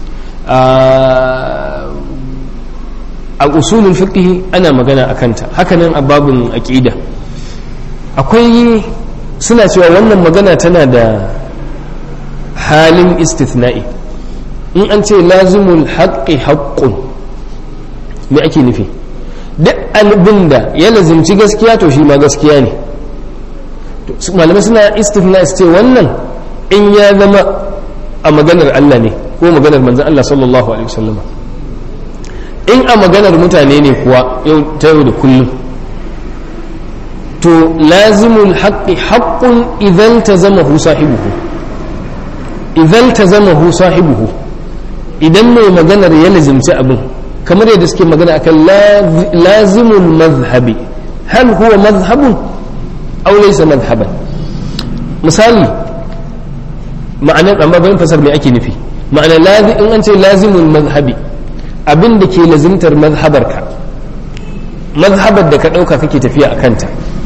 a usulul fiqh ana magana a kanta hakanan a babin aqida akwai suna cewa wannan magana tana da halin istithna'i in an ce lazimul haqqi haqqun me ake nufi duk albin da ya lazimci gaskiya to shi ma gaskiya ne malamai suna istithna'i su ce wannan in ya zama a maganar Allah ne ko maganar manzon Allah sallallahu alaihi wasallam in a maganar mutane ne kuwa ta yau da kullum to lazimul haqqi haqqun idan tazamahu sahibuhu idan tazamahu sahibuhu idan mai maganar ya lazimci abin kamar yadda suke magana akan lazimul mazhabi hal huwa mazhabun aw laysa mazhaban misali ma'anar amma bayan fasar me ake nufi ma'ana in an ce lazimul mazhabi abin da ke lazimtar mazhabarka mazhabar da ka ɗauka kake tafiya a kanta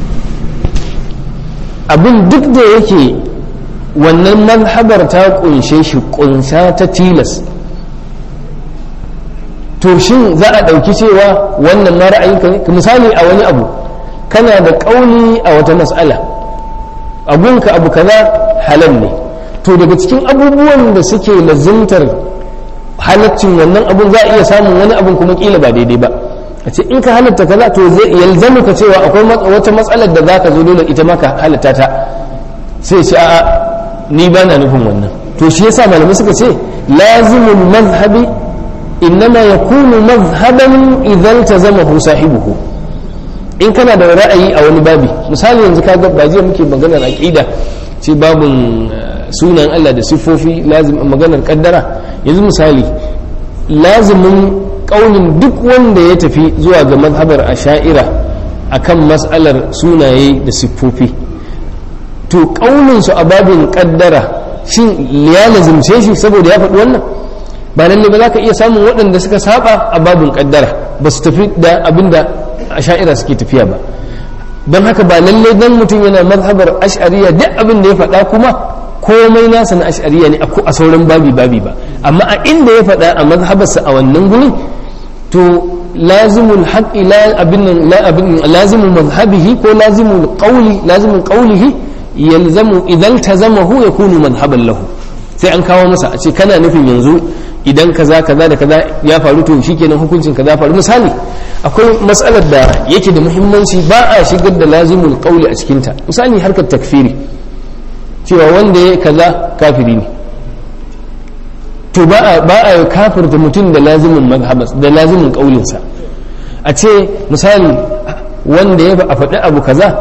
abin duk da yake wannan mazhabar ta kunshe shi kunsa ta tilas to shin za a ɗauki cewa wannan ma ra'ayinka ne misali a wani abu kana da ƙauni a wata mas'ala abunka abu kaza halal ne to daga cikin abubuwan da suke lazimtar halaccin wannan abun za a iya samun wani abun kuma kila ba daidai ba a ce in ka halatta kaza to zai yalzamu ka cewa akwai wata matsalar da za ka zo dole ita ma ka halatta ta sai ce a'a ni ba na nufin wannan to shi yasa malamai suka ce lazimul mazhabi innama yakunu mazhaban idan tazamahu sahibuhu in kana da ra'ayi a wani babi misali yanzu kaga ba jiya muke maganar aqida ce babun sunan Allah da siffofi lazim maganar kaddara yanzu misali lazimin kaunin duk wanda ya tafi zuwa ga mazhabar asha'ira akan mas'alar sunaye da siffofi to kaunin su a babin kaddara shin ya lazimce shi saboda ya faɗi wannan ba lalle ba za ka iya samun waɗanda suka saba a babin kaddara ba su tafi da abin da asha'ira suke tafiya ba don haka ba lalle dan mutum yana mazhabar ash'ariya duk abin da ya faɗa kuma komai nasa na ash'ariya ne a sauran babi babi ba amma a inda ya faɗa a mazhabarsa a wannan gurin to lazimul haqqi la abin la abin lazimul mazhabihi ko lazimul qawli lazimul qawlihi yalzamu idan tazamahu yakunu madhhaban lahu sai an kawo masa a ce kana nufin yanzu idan kaza kaza da kaza ya faru to shikenan hukuncin kaza faru misali akwai matsalar da yake da muhimmanci ba a shigar da lazimul qawli a cikinta misali harkar takfiri cewa wanda ya kaza kafiri ne to ba a kafirta mutum da lazimin mazhabas da lazimin kaulinsa a ce misali wanda ya a faɗi abu kaza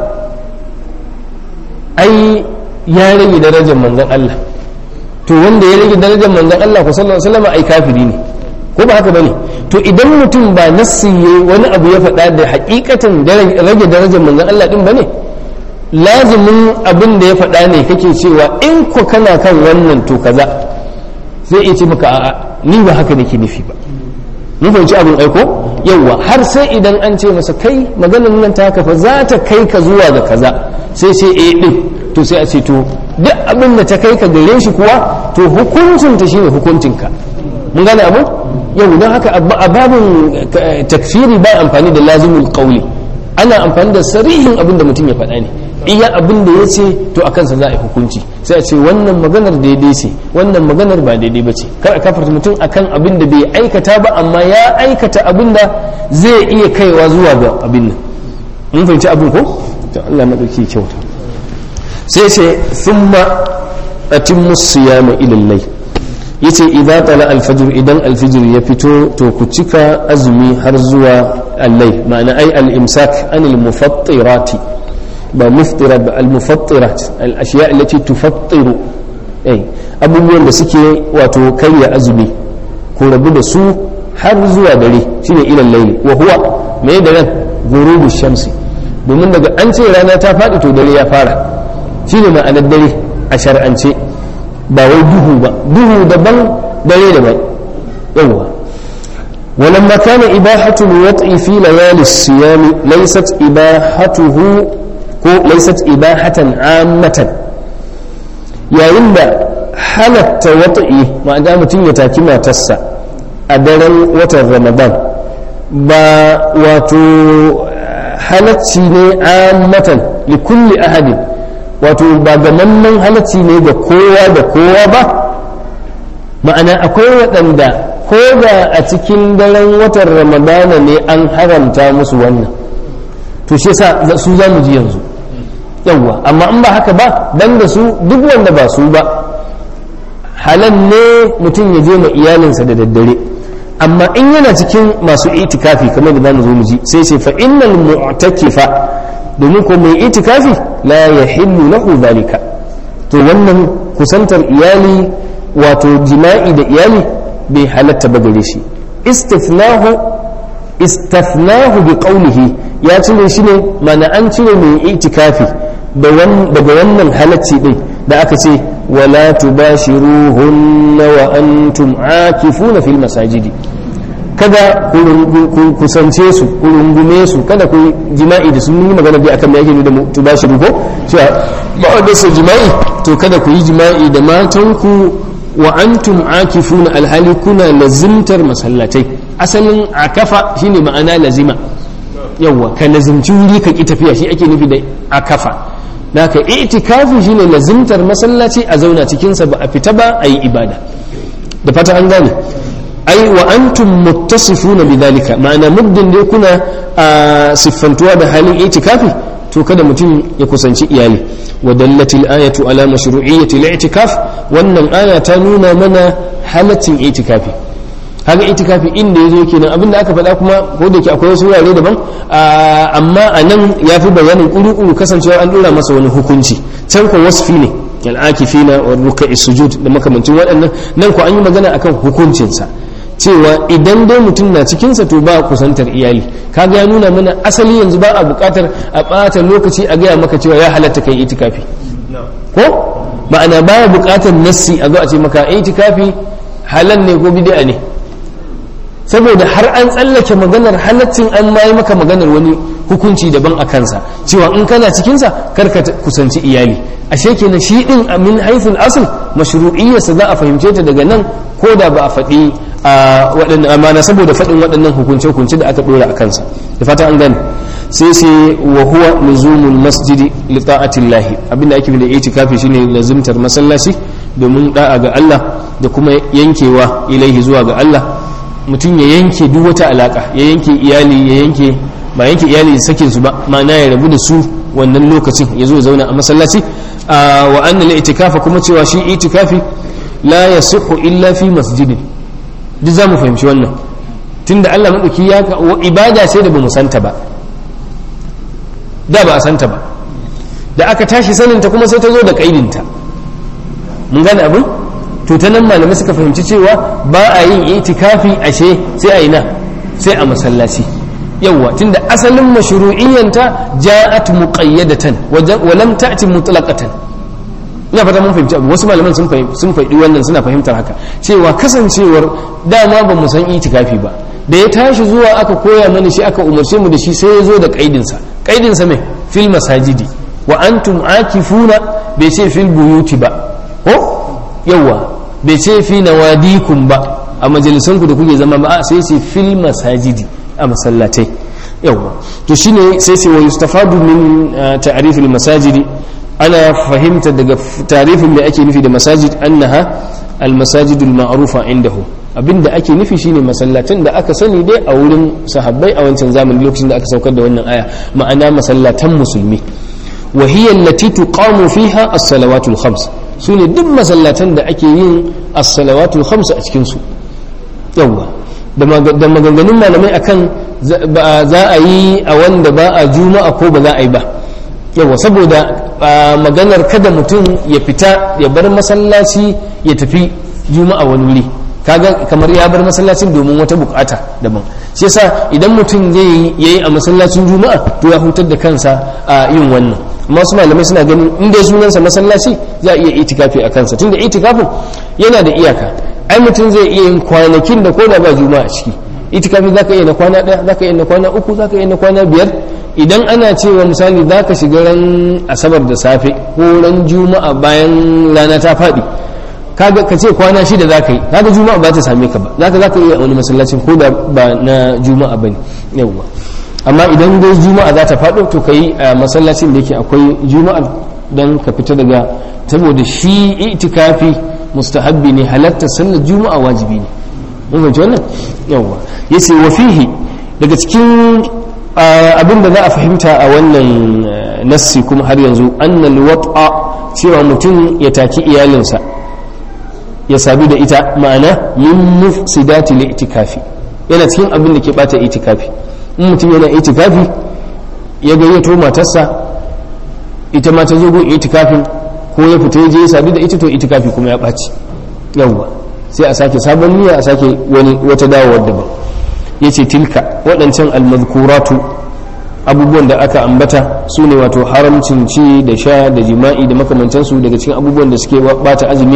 ai ya rage darajar manzon Allah to wanda ya rage darajar manzon Allah ku sallallahu alaihi wasallam ai kafiri ne ko ba haka bane to idan mutum ba nassi wani abu ya faɗa da hakikatan rage darajar manzon Allah din bane lazimin abin da ya faɗa ne kake cewa in ku kana kan wannan to kaza zai iya ce maka a'a ni ba haka nake nufi ba mun fahimci abin aiko yawwa har sai idan an ce masa kai maganar nan ta haka fa za ta kai ka zuwa ga kaza sai sai eh din to sai a ce to duk abin da ta kai ka gare shi kuwa to hukuncin ta shine hukuncin ka mun gane abu yau don haka a babin takfiri ba amfani da lazimul qawli ana amfani da sarihin abin da mutum ya faɗa ne iya abin da ya ce to a kansa za a yi hukunci sai a ce wannan maganar daidai ce wannan maganar ba daidai ba ce kar a kafarta mutum akan abin da bai aikata ba amma ya aikata abin da zai iya kaiwa zuwa ga abin nan mun fahimci abin ko to Allah madauki kyauta sai ce thumma atimmu siyama ila al-layl yace idza tala al-fajr idan al-fajr ya fito to ku cika azumi har zuwa al-layl ma'ana ai al-imsak anil mufattirati ba muftira ba al-mufattirat al-ashiya allati tufattiru eh abubuwan da suke wato karya azumi ko rabu da su har zuwa dare shine ila layli wa huwa me da nan gurubu shamsi domin daga an ce rana ta faɗi to dare ya fara shine ma'anar dare a shar'ance ba wai duhu ba duhu daban dare daban yawwa ولما كان إباحة الوطء في ليالي الصيام ليست إباحته ليست إباحة عامة يا إن حالة وطئي ما دام تيتا كما تسا أدرا وتر رمضان با واتو halacci ne ammatan li kulli ahadin wato ba gamamman halacci ne ga kowa da kowa ba ma'ana akwai waɗanda ko da a cikin daren watan ramadana ne an haramta musu wannan to shi sa su za mu ji yanzu yawwa amma in ba haka ba dan da su duk wanda ba su ba halal ne mutum ya je ma iyalinsa da daddare amma in yana cikin masu itikafi kamar da za mu zo mu ji sai ce fa innal mu'takifa domin ko mai itikafi la yahillu lahu zalika to wannan kusantar iyali wato jima'i da iyali bai halatta ba gare shi istifnahu istafnahu bi qawlihi ya cire shi ne mana an cire mai itikafi daga wannan halacci din da aka ce wala tubashiruhunna wa antum akifuna fil masajidi kada ku kusance su ku rungume su kada ku jima'i da sun yi magana dai akan me yake da tubashiru ko cewa ba wanda su jima'i to kada ku yi jima'i da matanku wa antum akifuna alhali kuna lazimtar masallatai asalin akafa shine ma'ana lazima yawa ka lazimci wuri ka ki tafiya shi ake nufi da akafa naka itikafi shine lazimtar masallaci a zauna cikin sa ba a fita ba a yi ibada da fata an gane ai wa antum muttasifuna bidhalika ma'ana muddin dai kuna a siffantuwa da halin itikafi to kada mutum ya kusanci iyali wa dallatil ayatu ala mashru'iyyati al-i'tikaf wannan aya ta nuna mana halaccin itikafi haka itikafi inda yazo kenan abinda aka faɗa kuma ko da ke akwai wasu wurare daban amma a nan ya fi bayanin ƙuru kasancewa an ɗora masa wani hukunci can ko wasfi ne al'akifina wa ruka'i sujud da makamancin waɗannan nan ko an yi magana akan hukuncinsa cewa idan dai mutum na cikinsa to ba kusantar iyali kaga ya nuna mana asali yanzu ba a buƙatar a ɓata lokaci a gaya maka cewa ya halatta kai itikafi ko ma'ana baya buƙatar nassi a zo a ce maka itikafi halal ne ko bid'a ne saboda har an tsallake maganar halaccin an ma yi maka maganar wani hukunci daban a kansa cewa in kana cikinsa karka kusanci iyali ashe kenan shi din min haithul asl mashru'iyyarsa za a fahimce ta daga nan ko da ba a faɗi a waɗannan amana saboda faɗin waɗannan hukunce-hukunce da aka ɗora a kansa da fata an gane sai sai wa huwa luzumul masjidi li ta'atillahi abinda ake da itikafi shine lazimtar masallaci domin da'a ga Allah da kuma yankewa ilaihi zuwa ga Allah mutum ya yanke duk wata alaka ya yanke iyali ya yanke ba yanke iyali sakin su ba ma'ana ya rabu da su wannan lokacin ya zo zauna a masallaci wa annal itikafa kuma cewa shi itikafi la yasihu illa fi masjidin duk zamu fahimci wannan tunda Allah madauki ya ibada sai da bamu santa ba da ba a santa ba da aka tashi saninta kuma sai ta zo da kaidinta mun gane abin to ta nan malamai suka fahimci cewa ba a yin itikafi ashe sai a yi na sai a masallaci yawwa tunda asalin mashru'iyyanta ja'at muqayyadatan wa lam ta'ti mutlaqatan ina fata mun fahimci abu wasu malaman sun fahimci sun faɗi wannan suna fahimtar haka cewa kasancewar dama ba mu san itikafi ba da ya tashi zuwa aka koya mana shi aka umarce mu da shi sai ya zo da kaidinsa kaidinsa mai fil masajidi wa antum akifuna bai ce fil buyuti ba ko yawwa bai ce fi nawadikum ba a majalisanku da kuke zama ba sai ce fil masajidi a masallatai yawwa to shine sai ce wa yustafadu min ta'rif al masajidi ana fahimta daga tarifin da ake nufi da masajid annaha al masajidul ma'rufa indahu abinda ake nufi shine masallatan da aka sani dai a wurin sahabbai a wancan zamani lokacin da aka saukar da wannan aya ma'ana masallatan musulmi wa hiya allati tuqamu fiha as-salawatul khams sune duk masallatan da ake yin as-salawatul khams a cikin su yawa da maganganun malamai akan za a yi a wanda ba a juma'a ko ba za a yi ba yawa saboda maganar kada mutum ya fita ya bar masallaci ya tafi juma'a wani wuri kaga kamar ya bar masallacin domin wata bukata daban shi yasa idan mutum zai yayi a masallacin juma'a to ya hutar da kansa a yin wannan amma su malamai suna ganin in dai sunansa masallaci za a iya itikafi a kansa tunda itikafin yana da iyaka ai mutum zai iya yin kwanakin da ko da ba juma'a a ciki itikafi za ka iya na kwana ɗaya za ka iya na kwana uku za ka iya na kwana biyar idan ana cewa misali za ka shiga ran asabar da safe ko ran juma'a bayan rana ta faɗi kaga ka ce kwana shida za ka yi kaga juma'a ba ta same ka ba za ka za ka iya wani masallacin ko da ba na juma'a ba ne yawwa amma idan dai juma'a za ta faɗo to ka yi a masallacin da yake akwai juma'a don ka fita daga saboda shi itikafi mustahabbi ne halatta sallar juma'a wajibi ne mun fahimci wannan yawwa yace wa fihi daga cikin abin da za a fahimta a wannan nassi kuma har yanzu annal wat'a cewa mutum ya taki iyalinsa ya sabi da ita ma'ana min mufsidati li itikafi yana cikin abin da ke bata itikafi in mutum yana itikafi ya gayyato matarsa ita ma ta zo gun itikafin ko ya fita ya je ya sabi da ita to itikafi kuma ya ɓaci yawwa sai a sake sabon niyya a sake wani wata dawowar daban yace tilka waɗancan almazkuratu abubuwan da aka ambata su ne wato haramcin ci da sha da jima'i da makamantansu daga cikin abubuwan da suke bata azumi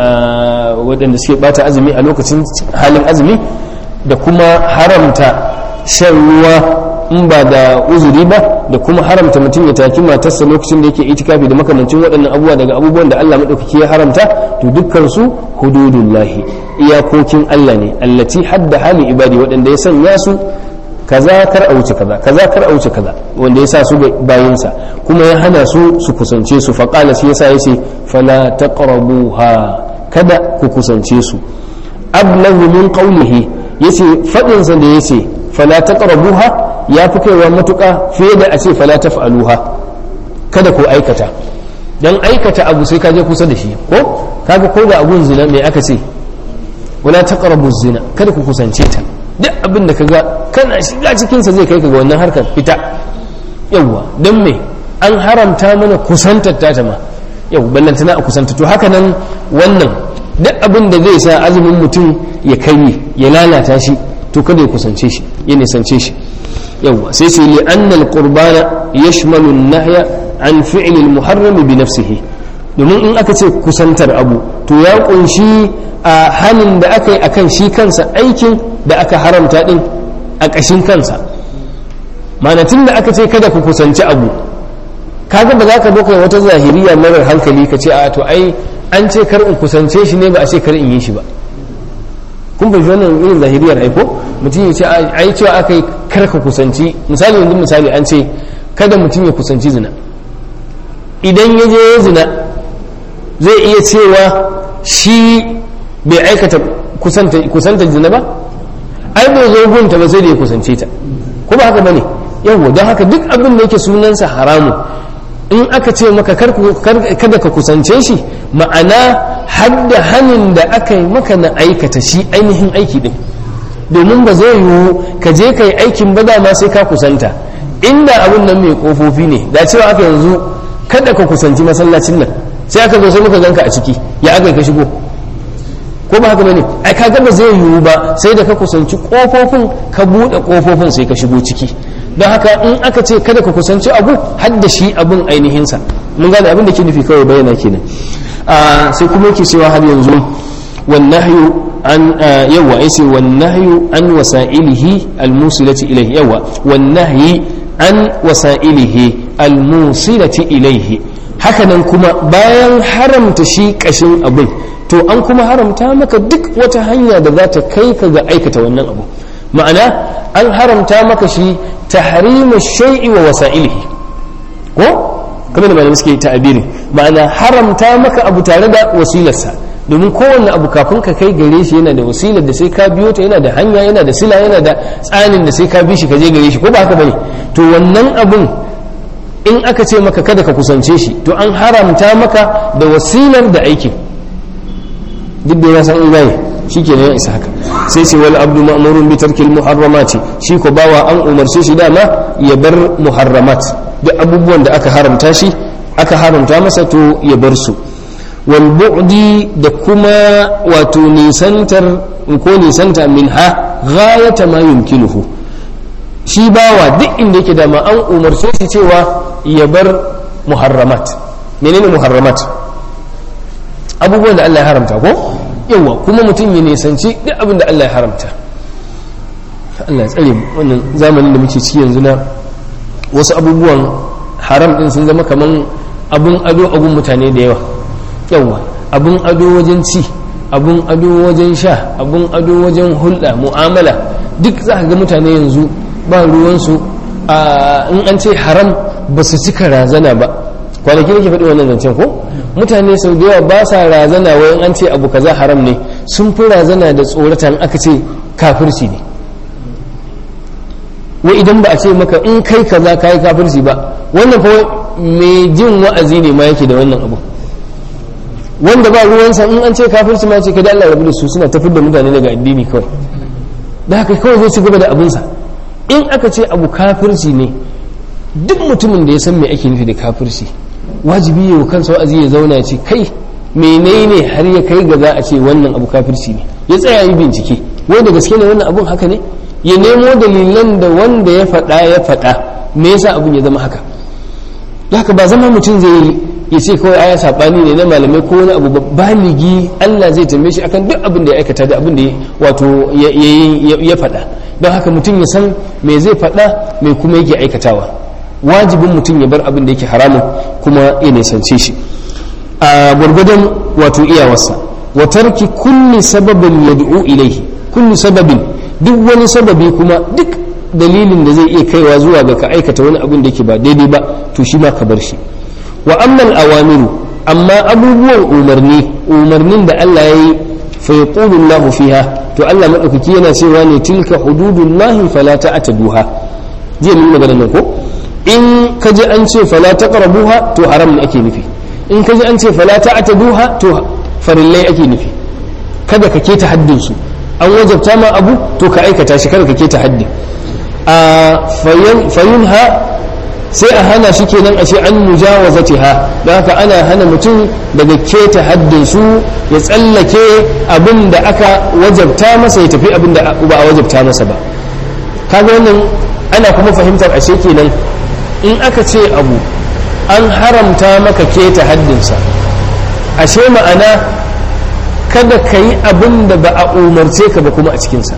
waɗanda suke bata azumi a lokacin halin azumi da kuma haramta shan ruwa in ba da uzuri ba da kuma haramta mutum ya taki matarsa lokacin da yake itikafi da makamancin waɗannan abubuwa daga abubuwan da Allah maɗaukaki ya haramta to dukkan su hududullahi iyakokin Allah ne allati hadda hali ibadi waɗanda ya sanya su kaza kar a wuce kaza kaza kar a wuce kaza wanda ya sa su bayinsa kuma ya hana su su kusance su faqala shi yasa yace fala taqrabuha kada ku kusance su ablahu min qawlihi yace fadin sa da yace fala taqrabuha ya fi kaiwa matuƙa fiye da a ce fala taf'aluha kada ku aikata dan aikata abu sai ka je kusa da shi ko kaga ko da abun zina me aka ce wala taqrabu zina kada ku kusance ta duk abin da kaga kana shiga cikin sa zai kai ka ga wannan harkar fita yawa dan me an haramta mana kusantar ta ma yau ballantana a kusanta to haka nan wannan duk abin da zai sa azumin mutum ya kai ya lalata shi to kada ya kusance shi ya nisance shi yawa sai sai li annal qurbana yashmalu an-nahya an fi'l al-muharram bi nafsihi domin in aka ce kusantar abu to ya kunshi a halin da aka yi akan shi kansa aikin da aka haramta din a ƙashin kansa manatin da aka ce kada ku kusanci abu kaga ba za ka doka wata zahiriya marar hankali ka ce a to ai an ce kar in kusance shi ne ba a ce kar in yi shi ba kun bai wannan irin zahiriyar aiko mutum ya ce ai cewa aka yi kar ka kusanci misali yanzu misali an ce kada mutum ya kusanci zina idan ya je ya zina zai iya cewa shi bai aikata kusanta zina ba ai bai zo gunta ba sai da ya kusance ta ko ba haka bane yawo don haka duk abin da yake sunansa haramu in aka ce maka kada ka kusance shi ma'ana hadda hannun da aka yi maka na aikata shi ainihin aiki din domin ba zai yiwu ka je ka yi aikin ba dama sai ka kusanta inda abin nan mai kofofi ne da cewa aka yanzu kada ka kusanci masallacin nan sai aka zo sai muka ganka a ciki ya aka ka shigo ko ba haka bane ai kaga ba zai yiwu ba sai da ka kusanci kofofin ka bude kofofin sai ka shigo ciki don haka in aka ce kada ka kusanci abu har da shi abun ainihinsa mun gane abin da ke nufi kawai bayyana kenan sai kuma yake cewa har yanzu والنهي عن يوا ايسي والنهي عن وسائله الموصلة إليه يوا والنهي عن وسائله الموصلة إليه hakanan kuma bayan haramta shi kashin abin to an kuma haramta maka duk wata hanya da za ta kai ka ga aikata wannan abu ma'ana an haramta maka shi tahrimu shay'i wa wasa'ilihi ko kamar da malamai suke ta'abiri ma'ana haramta maka abu tare da wasilarsa domin kowanne abu kafin ka kai gare shi yana da wasilar da sai ka biyo ta yana da hanya yana da sila yana da tsanin da sai ka bi shi ka je gare shi ko ba haka bane to wannan abun in aka ce maka kada ka kusance shi to an haramta maka da wasilar da aikin duk da ya san in gane shi ke ya isa haka sai ce wal abdu ma'murun bi tarkil muharramati shi ko bawa an umarce shi dama ya bar muharramat duk abubuwan da aka haramta shi aka haramta masa to ya bar su wal bu'di da kuma wato nisantar ko nisanta min ha ghayata ma yumkinuhu shi bawa duk inda yake da ma an umarce shi cewa ya bar muharramat menene muharramat abubuwan da Allah ya haramta ko yawa kuma mutum ya nisanci duk abin da Allah ya haramta Allah ya tsare mu wannan zamanin da muke ciki yanzu na wasu abubuwan haram din sun zama kaman abun ado a gun mutane da yawa yawa abun ado wajen ci abun ado wajen sha abun ado wajen hulɗa mu'amala duk za ka ga mutane yanzu ba ruwansu in an ce haram ba su cika razana ba kwanaki nake faɗi wannan zancen ko mutane sau da yawa ba sa razana wayan an ce abu kaza haram ne sun fi razana da tsoratan aka ce kafirci ne wai idan ba a ce maka in kai kaza kai kafirci ba wannan fa mai jin wa'azi ne ma yake da wannan abu wanda ba ruwansa in an ce kafirci ma ce kada Allah rabu da su suna tafi da mutane daga addini kawai da haka kawai zai ci gaba da abinsa in aka ce abu kafirci ne duk mutumin da ya san me ake nufi da kafirci wajibi ya wa kansa wa'azi ya zauna ya ce kai menene har ya kai ga za a ce wannan abu kafirci ne ya tsaya yi bincike wai da gaske ne wannan abun haka ne ya nemo dalilan da wanda ya faɗa ya faɗa me yasa abun ya zama haka da haka ba zama mutum zai yi ya ce kawai aya saɓani ne na malamai ko wani abu baligi Allah zai tambaye shi akan duk abin da ya aikata da abin da wato ya faɗa don haka mutum ya san me zai faɗa me kuma yake aikatawa wajibin mutum ya bar abin da yake haramun kuma ya nisance shi a gwargwadon wato iyawarsa wa tarki kulli sababin yad'u ilaihi kulli sababin duk wani sababi kuma duk dalilin da zai iya kaiwa zuwa ga ka aikata wani abin da yake ba daidai ba to shi ma ka bar shi wa ammal awamiru amma abubuwan umarni umarnin da Allah ya yi fa yaqulu Allahu fiha to Allah madaukaki yana cewa ne tilka hududullahi fala ta'taduha jiya mun magana nan ko in ka ji an ce fala taqrabuha to haram ne ake nufi in ka ji an ce fala ta'taduha to farillai ake nufi kada ka keta haddin su an wajabta ma abu to ka aikata shi kada ka keta haddin a fayunha sai a hana shi kenan a ce an mujawazatiha don haka ana hana mutum daga keta haddin su ya tsallake abin da aka wajabta masa ya tafi abin da ba a wajabta masa ba kaga wannan ana kuma fahimtar ashe kenan in aka ce abu an haramta maka keta haddinsa ashe ma'ana kada ka yi abin da ba a umarce ka ba kuma a cikinsa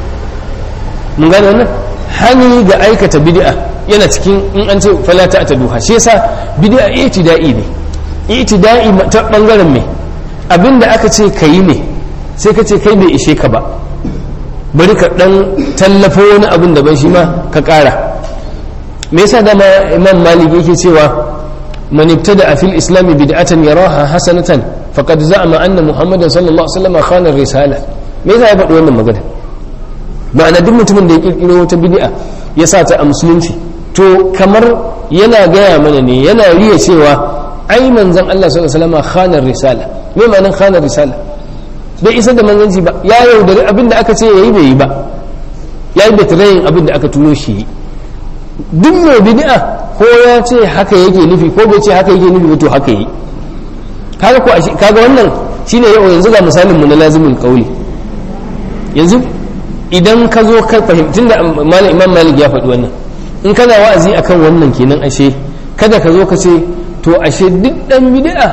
mun gane wannan hani ga aikata bid'a yana cikin in an ce falata ta duha shi yasa bid'a itida'i ne itida'i ta bangaren me abinda aka ce kayi ne sai ka ce kai bai ishe ka ba bari ka dan tallafo wani abin da ban shi ma ka kara me yasa dama imam malik yake cewa man ibtada fil islam bid'atan yaraha hasanatan faqad za'ama anna muhammadan sallallahu alaihi wasallam khana risala me yasa ya faɗi wannan magana ma'ana duk mutumin da ya kirkiro wata bid'a ya sa ta a musulunci to kamar yana gaya mana ne yana riya cewa ai manzon Allah sallallahu alaihi wasallam khana risala me ma'anar khana risala bai isa da manzanci ba ya yaudari abin da aka ce yayi bai yi ba ya yi betirayin abin da aka turo shi duk mai bid'a ko ya ce haka yake nufi ko bai ce haka yake nufi ba to haka yi kaga ko kaga wannan shine yau yanzu ga misalin mu na lazimin qauli yanzu idan ka zo ka fahimtun da imam malik ya faɗi wannan in kana wa'azi akan wannan kenan ashe kada ka zo ka ce to ashe duk dan bid'a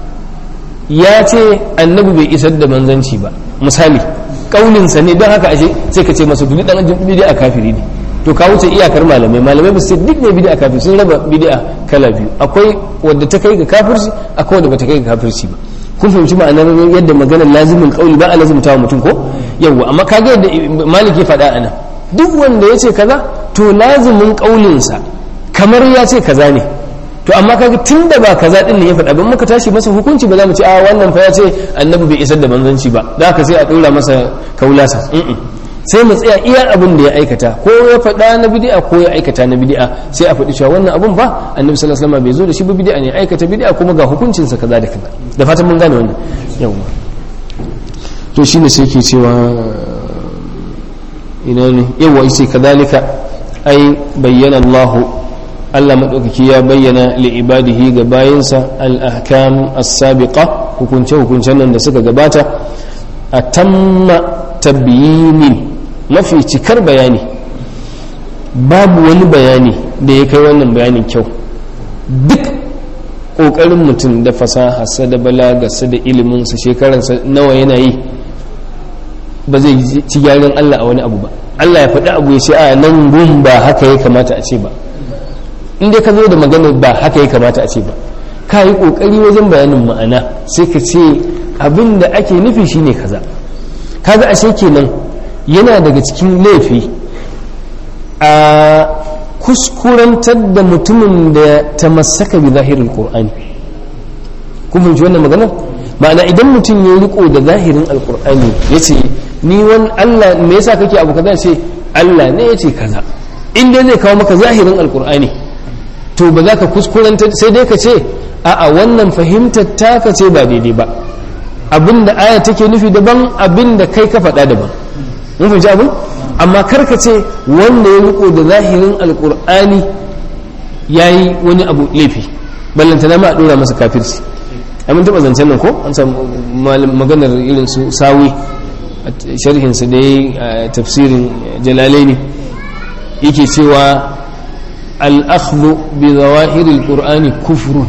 ya ce annabi bai isar da manzanci ba misali kaulinsa ne don haka ashe sai ka ce masa duk dan bid'a kafiri ne to ka wuce iyakar malamai malamai ba su duk ne bid'a kafiri sun raba bid'a kala biyu akwai wadda ta kai ga kafirci akwai wadda bata kai ga kafirci ba kun fahimci ma'anar yadda maganar lazimin kauli ba a lazimta wa mutum ko yawwa amma kaga yadda malik ya faɗa anan duk wanda ya ce kaza to lazimin kaulinsa kamar ya ce kaza ne to amma kaga tun da ba kaza din ne ya faɗa ban muka tashi masa hukunci ba za mu ce a wannan fa ya ce annabi bai isar da manzanci ba da haka sai a ɗora masa kaulasa sai mu tsaya iya abin da ya aikata ko ya faɗa na bid'a ko ya aikata na bid'a sai a faɗi cewa wannan abun ba annabi sallallahu alaihi wasallam bai zo da shi ba bid'a ne aikata bid'a kuma ga hukuncin sa kaza da kaza da fatan mun gane wannan yawa to shine sai ke cewa ina ne yawa yace kadalika ai bayyana Allah Allah madaukaki ya bayyana li ibadihi ga bayinsa al ahkam as-sabiqa hukunce-hukuncen nan da suka gabata a tamma tabbiyinin mafi cikar bayani babu wani bayani da ya kai wannan bayanin kyau duk ƙoƙarin mutum da fasaharsa da balagarsa da iliminsa shekaransa nawa yana yi ba zai ci gyaran Allah a wani abu ba Allah ya faɗi abu ya ce a nan gun ba haka ya kamata a ce ba inda ka zo da magana ba haka ya kamata a ce ba ka yi ƙoƙari wajen bayanin ma'ana sai ka ce abin da ake nufi shine kaza kaga ashe kenan yana daga cikin laifi a kuskurantar da mutumin da ta masaka bi zahirin qur'ani kun fahimci wannan magana ma'ana idan mutum ya riko da zahirin alqur'ani yace ni wani Allah me yasa kake abu kaza ce Allah ne yace kaza in dai zai kawo maka zahirin alqur'ani to ba za ka kuskurantar sai dai ka ce a'a wannan fahimtar taka ce ba daidai ba abinda aya take nufi daban abinda kai ka faɗa daban mun fahimci abin amma karka ce wanda ya riko da zahirin alkur'ani ya yi wani abu laifi ballantana ma a dora masa kafirci amin taɓa zancen nan ko an samu maganar irin su sawi a sharhinsa da ya tafsirin jalalai ne yake cewa al'akhdu bi zawahiril qur'ani kufrun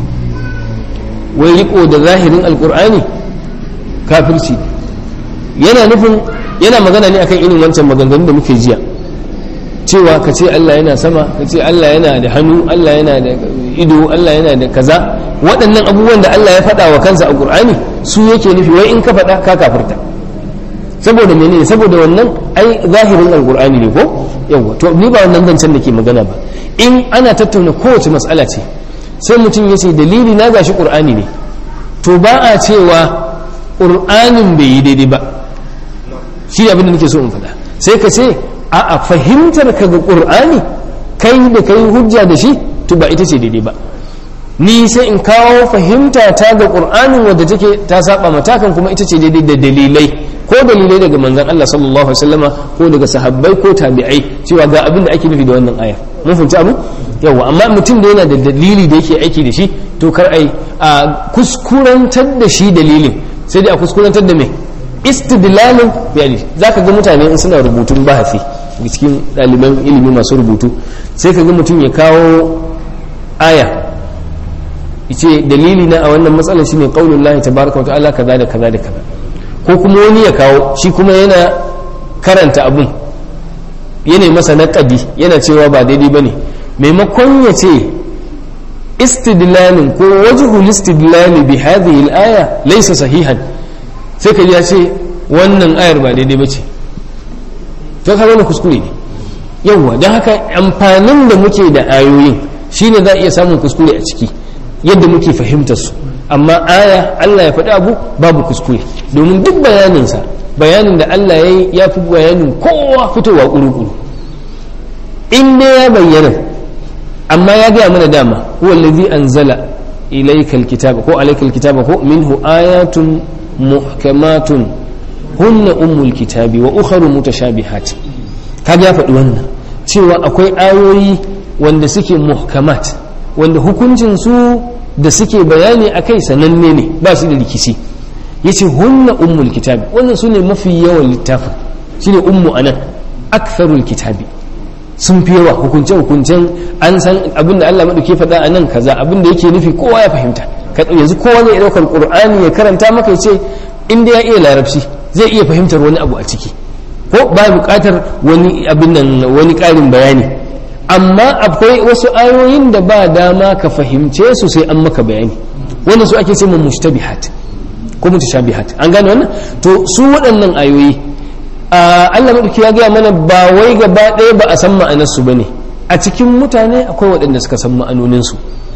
wai riko da zahirin alkur'ani kafirci yana nufin yana magana ne akan irin wancan maganganun da muke jiya cewa ka ce Allah yana sama ka ce Allah yana da hannu Allah yana da ido Allah yana da kaza waɗannan abubuwan da Allah ya faɗa wa kansa a Qur'ani su yake nufi wai in ka faɗa ka kafirta saboda menene saboda wannan ai zahirin alqur'ani ne ko yawa to ni ba wannan zancen da ke magana ba in ana tattauna kowace mas'ala ce sai mutum ya ce dalili na gashi qur'ani ne to ba a cewa qur'anin bai yi daidai ba shi abin da nake so in faɗa sai ka ce a a fahimtar ka ga ƙur'ani kai da kai hujja da shi to ba ita ce daidai ba ni sai in kawo fahimta ta ga ƙur'anin wadda take ta saba matakan kuma ita ce daidai da dalilai ko dalilai daga manzon Allah sallallahu alaihi wasallama ko daga sahabbai ko tabi'ai cewa ga abin da ake nufi da wannan aya mun fahimci abu yawa amma mutum da yana da dalili da yake aiki da shi to kar ai a kuskurantar da shi dalilin sai dai a kuskurantar da me istidlalin yani zaka ga mutane in suna rubutun bahasi cikin ɗaliban ilimi masu rubutu sai ka ga mutum ya kawo aya ce dalili na a wannan matsalar shine qaulul lahi tabaraka wa ta'ala kaza da kaza da kaza ko kuma wani ya kawo shi kuma yana karanta abun yana masa naqadi yana cewa ba daidai bane maimakon ya ce istidlalin ko wajhul istidlali bi hadhihi al-aya laysa sahihan sai ka ya ce wannan ayar ba daidai ba ce to ka wani kuskure ne yawwa don haka amfanin da muke da ayoyin shine za a iya samun kuskure a ciki yadda muke fahimtar su amma aya Allah ya faɗi abu babu kuskure domin duk bayaninsa bayanin da Allah ya yi ya fi bayanin kowa fitowa ƙuru-ƙuru in dai ya bayyana amma ya gaya mana dama huwa allazi anzala ilayka alkitaba ko alayka alkitaba ko minhu ayatun muhkamatun hunna ummul kitabi wa ukharu mutashabihat kaga ya faɗi wannan cewa akwai ayoyi wanda suke muhkamat wanda hukuncin su da suke bayani akai sananne ne ba shi da rikici yace hunna ummul kitabi wannan sune mafi yawan littafin shine ummu anan aktharul kitabi sun fi yawa hukunce hukuncen an san abin da Allah madauke faɗa a nan kaza abin da yake nufi kowa ya fahimta yanzu kowa zai ɗaukar qur'ani ya karanta maka ya ce inda ya iya larabci zai iya fahimtar wani abu a ciki ko ba buƙatar wani abin nan wani ƙarin bayani amma akwai wasu ayoyin da ba dama ka fahimce su sai an maka bayani wannan su ake cewa mushtabihat ko mutashabihat an gane wannan to su waɗannan ayoyi Allah madauki ya gaya mana ba wai gaba ɗaya ba a san ma'anarsu ba ne a cikin mutane akwai waɗanda suka san ma'anoninsu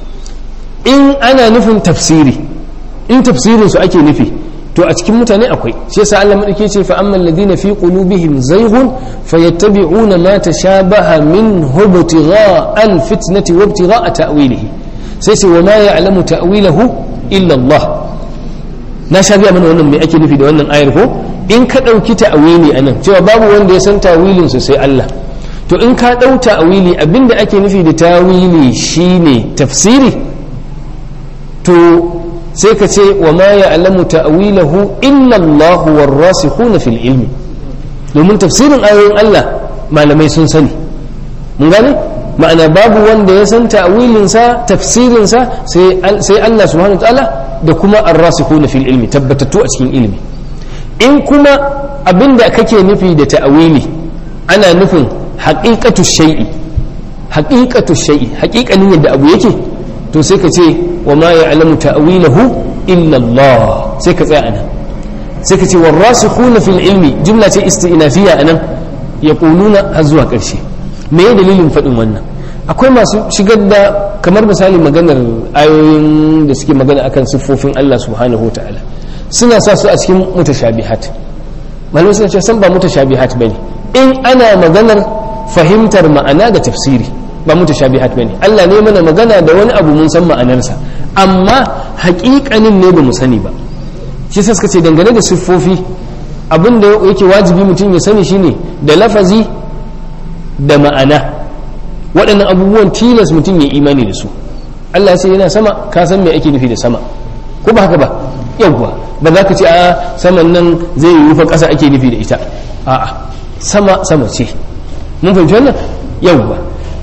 in ana nufin tafsiri in tafsirin su ake nufi to a cikin mutane akwai shi yasa Allah madauke ce fa amman ladina fi qulubihim zayghun fayattabi'una ma tashabaha minhu ibtigha'a al-fitnati wa ibtigha'a ta'wilihi sai ce wa ma ya'lamu ta'wilahu illa Allah na sha biya mana wannan me ake nufi da wannan ayar ko in ka dauki ta'wili anan cewa babu wanda ya san ta'wilin su sai Allah to in ka dau ta'wili abinda ake nufi da ta'wili shine tafsiri to sai ka ce wa ma ya'lamu ta'wilahu illa Allah war-rasikhuna fil ilmi domin tafsirin ayoyin Allah malamai sun sani mun gane ma'ana babu wanda ya san ta'wilinsa tafsirinsa sai sai Allah subhanahu ta'ala da kuma ar-rasikhuna fil ilmi tabbatattu a cikin ilmi in kuma abinda kake nufi da ta'wili ana nufin haqiqatu shay'i haqiqatu shay'i haqiqanin yadda abu yake to sai ka ce wa ma ya'lamu ta'wilahu illa Allah sai ka tsaya anan sai ka ce warasikhuna fil ilmi jumla ce isti'nafiya anan yaquluna har zuwa ƙarshe me ya dalilin faɗin wannan akwai masu shigar da kamar misali maganar ayoyin da suke magana akan siffofin Allah subhanahu ta'ala suna sa su a cikin mutashabihat malamai suna ce san ba mutashabihat bane in ana maganar fahimtar ma'ana da tafsiri ba mutashabihat bane Allah ne mana magana da wani abu mun san ma'anarsa amma haƙiƙanin ne ba mu sani ba shi sai suka ce dangane da siffofi abin da yake wajibi mutum ya sani shine da lafazi da ma'ana waɗannan abubuwan tilas mutum ya imani da su Allah ya ce yana sama ka san me ake nufi da sama ko ba haka ba yawwa ba za ka ce a saman nan zai yi rufa ƙasa ake nufi da ita a'a sama sama ce mun fahimci wannan yawwa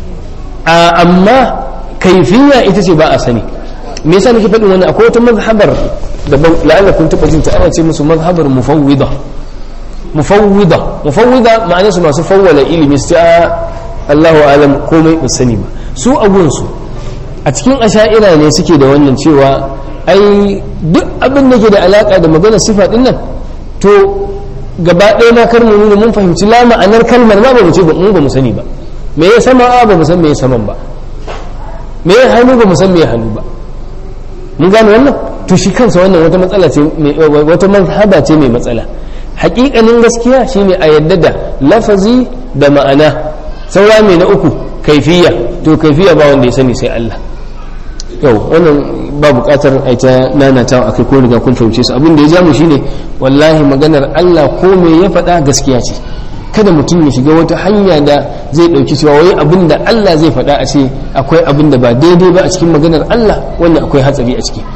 amma kaifiya ita ce ba a sani me yasa nake faɗin wannan akwai wata mazhabar da la'alla kun taɓa jin ta ana ce musu mazhabar mufawwida mufawwida mufawwida ma'ana su masu fawwala ilimi su a Allahu alam komai ba sani ba su abun su a cikin asha'ira ne suke da wannan cewa ai duk abin da ke da alaka da magana sifa din nan to gaba ɗaya ma kar mu nuna mun fahimci la ma'anar kalmar ma ba mu ce mu ba mu sani ba me ya sama ba mu san me ya saman ba me ya hannu ba mu san me ya hannu ba mun gane wannan to shi kansa wannan wata matsala ce wata mazhaba ce mai matsala hakikanin gaskiya shine a yadda da lafazi da ma'ana saura mai na uku kaifiya to kaifiya ba wanda ya sani sai Allah yau wannan ba bukatar a ta nanatawa akai ko riga kun fahimce su abin da ya ja mu shine wallahi maganar Allah ko me ya faɗa gaskiya ce kada mutum ya shiga wata hanya da zai ɗauki cewa wai abin da Allah zai faɗa a ce akwai abin da ba daidai ba a cikin maganar Allah wannan akwai hatsari a ciki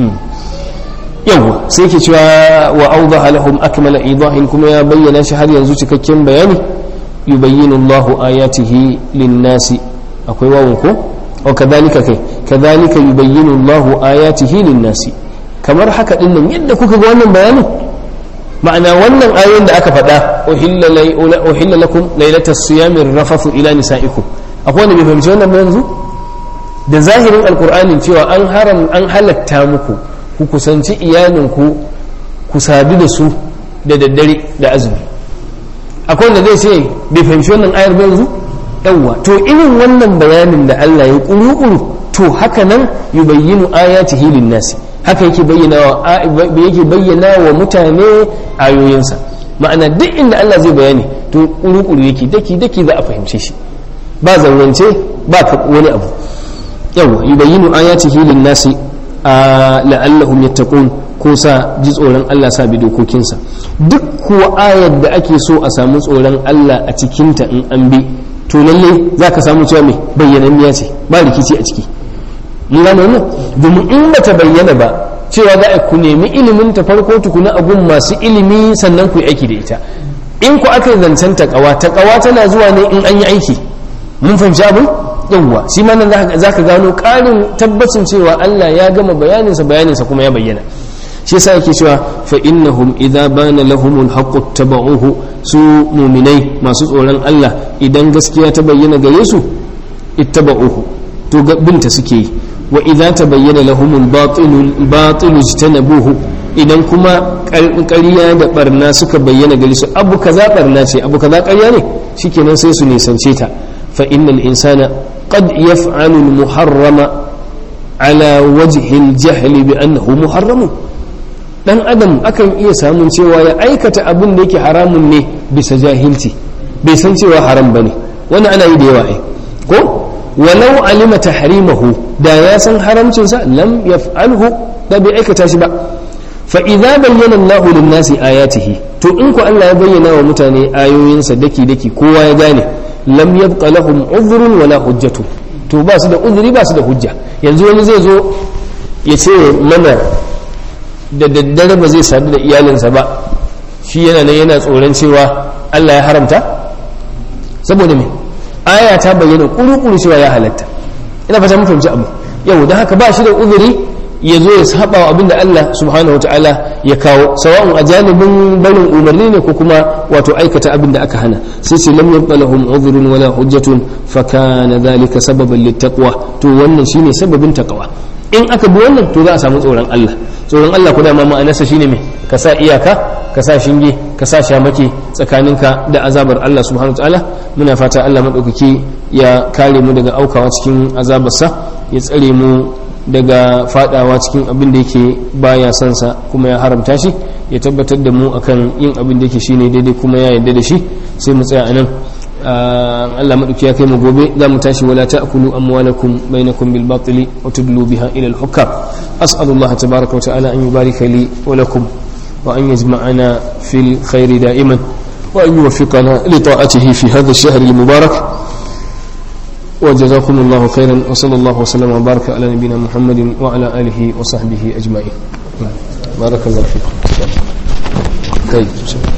yau sai ke cewa wa awdaha lahum akmala idahin kuma ya bayyana shi har yanzu cikakken bayani yubayyinu Allahu ayatihi lin-nasi akwai wawun ko o kadhalika kai kadhalika yubayyinu Allahu ayatihi lin-nasi kamar haka din nan yadda kuka ga wannan bayanin ma'ana wannan ayoyin da aka faɗa uhilla lakum lailatas siyami rafathu ila nisaikum akwai wanda bai fahimci wannan ba yanzu da zahirin alkur'anin cewa an haram an halatta muku ku kusanci iyalinku ku sadu da su da daddare da azumi akwai wanda zai ce bai fahimci wannan ayar ba yanzu yawwa to irin wannan bayanin da Allah ya kuru-kuru to haka nan yubayyinu ayatihi lin-nasi haka yake bayyana wa yake bayyana wa mutane ayoyinsa ma'ana duk inda Allah zai bayani to kuru-kuru yake daki daki za a fahimce shi ba zaurance ba wani abu yawa yubayyinu ayatihi lin-nasi la'allahum yattaqun ko sa ji tsoron Allah sa bi dokokinsa duk kuwa ayar da ake so a samu tsoron Allah a cikinta in an bi to lalle za ka samu cewa mai bayyananniya ce ba rikici a ciki mun gane wannan domin in bata bayyana ba cewa za a ku nemi ilimin ta farko tukuna a gun masu ilimi sannan ku yi aiki da ita in ku aka zancen takawa takawa tana zuwa ne in an yi aiki mun fahimci abin yawwa shi ma nan za ka gano ƙarin tabbacin cewa Allah ya gama bayaninsa bayaninsa kuma ya bayyana shi yasa yake cewa fa innahum idza bana lahumul haqqu tabauhu su mu'minai masu tsoron Allah idan gaskiya ta bayyana gare su ittaba'uhu to binta suke yi wa idza tabayyana lahumul batilul batilu ijtanabuhu idan kuma ƙarya da barna suka bayyana gare su abu kaza barna ce abu kaza ƙarya ne shikenan sai su nisance ta fa innal insana qad yaf'alu al muharrama ala wajhi al jahli bi annahu muharramun dan adam akan iya samun cewa ya aikata abin da yake haramun ne bisa jahilci bai san cewa haram bane wannan ana yi da yawa ai ko walau alima tahrimahu da ya san haramcin sa lam yaf'alhu da bai aikata shi ba fa idza bayyana Allahu lin-nasi ayatihi to in ku Allah ya bayyana wa mutane ayoyinsa daki daki kowa ya gane lam yabqa lahum udhrun wala hujjatu to ba su da uzuri ba su da hujja yanzu wani zai zo ya ce mana da daddare ba zai sadu da iyalinsa ba shi yana nan yana tsoron cewa Allah ya haramta saboda me aya ta bayyana kuru-kuru cewa ya halatta ina fata mun fahimci abu yau da haka ba shi da uzuri ya zo ya saba wa abinda Allah subhanahu ta'ala ya kawo sawa'un a janibin barin umarni ne ko kuma wato aikata abinda aka hana sai ce lam yabqa lahum udhrun wala hujjatun fa kana dhalika sababan littaqwa to wannan shine sababin taqwa in aka bi wannan to za a samu tsoron Allah tsoron Allah kuma ma ma'anarsa shine me ka sa iyaka ka sa shinge ka sa shamaki tsakaninka da azabar Allah subhanahu ta'ala muna fata Allah madaukaki ya kare mu daga aukawa cikin azabarsa ya tsare mu daga fadawa cikin abin da yake baya son sa kuma ya haramta shi ya tabbatar da mu akan yin abin da yake shine daidai kuma ya yarda da shi sai mu tsaya anan Allah madauki ya kai mu gobe za mu tashi wala ta'kulu amwalakum bainakum bil batili wa tudlu biha ila al hukam as'alullah tabaaraka wa ta'ala an yubarika li wa lakum wa an yajma'ana fil khairi da'iman wa an yuwaffiqana li ta'atihi fi hadha ash-shahr al mubarak وجزاكم الله خيرا وصلى الله وسلم وبارك على نبينا محمد وعلى آله وصحبه أجمعين بارك الله فيكم طيب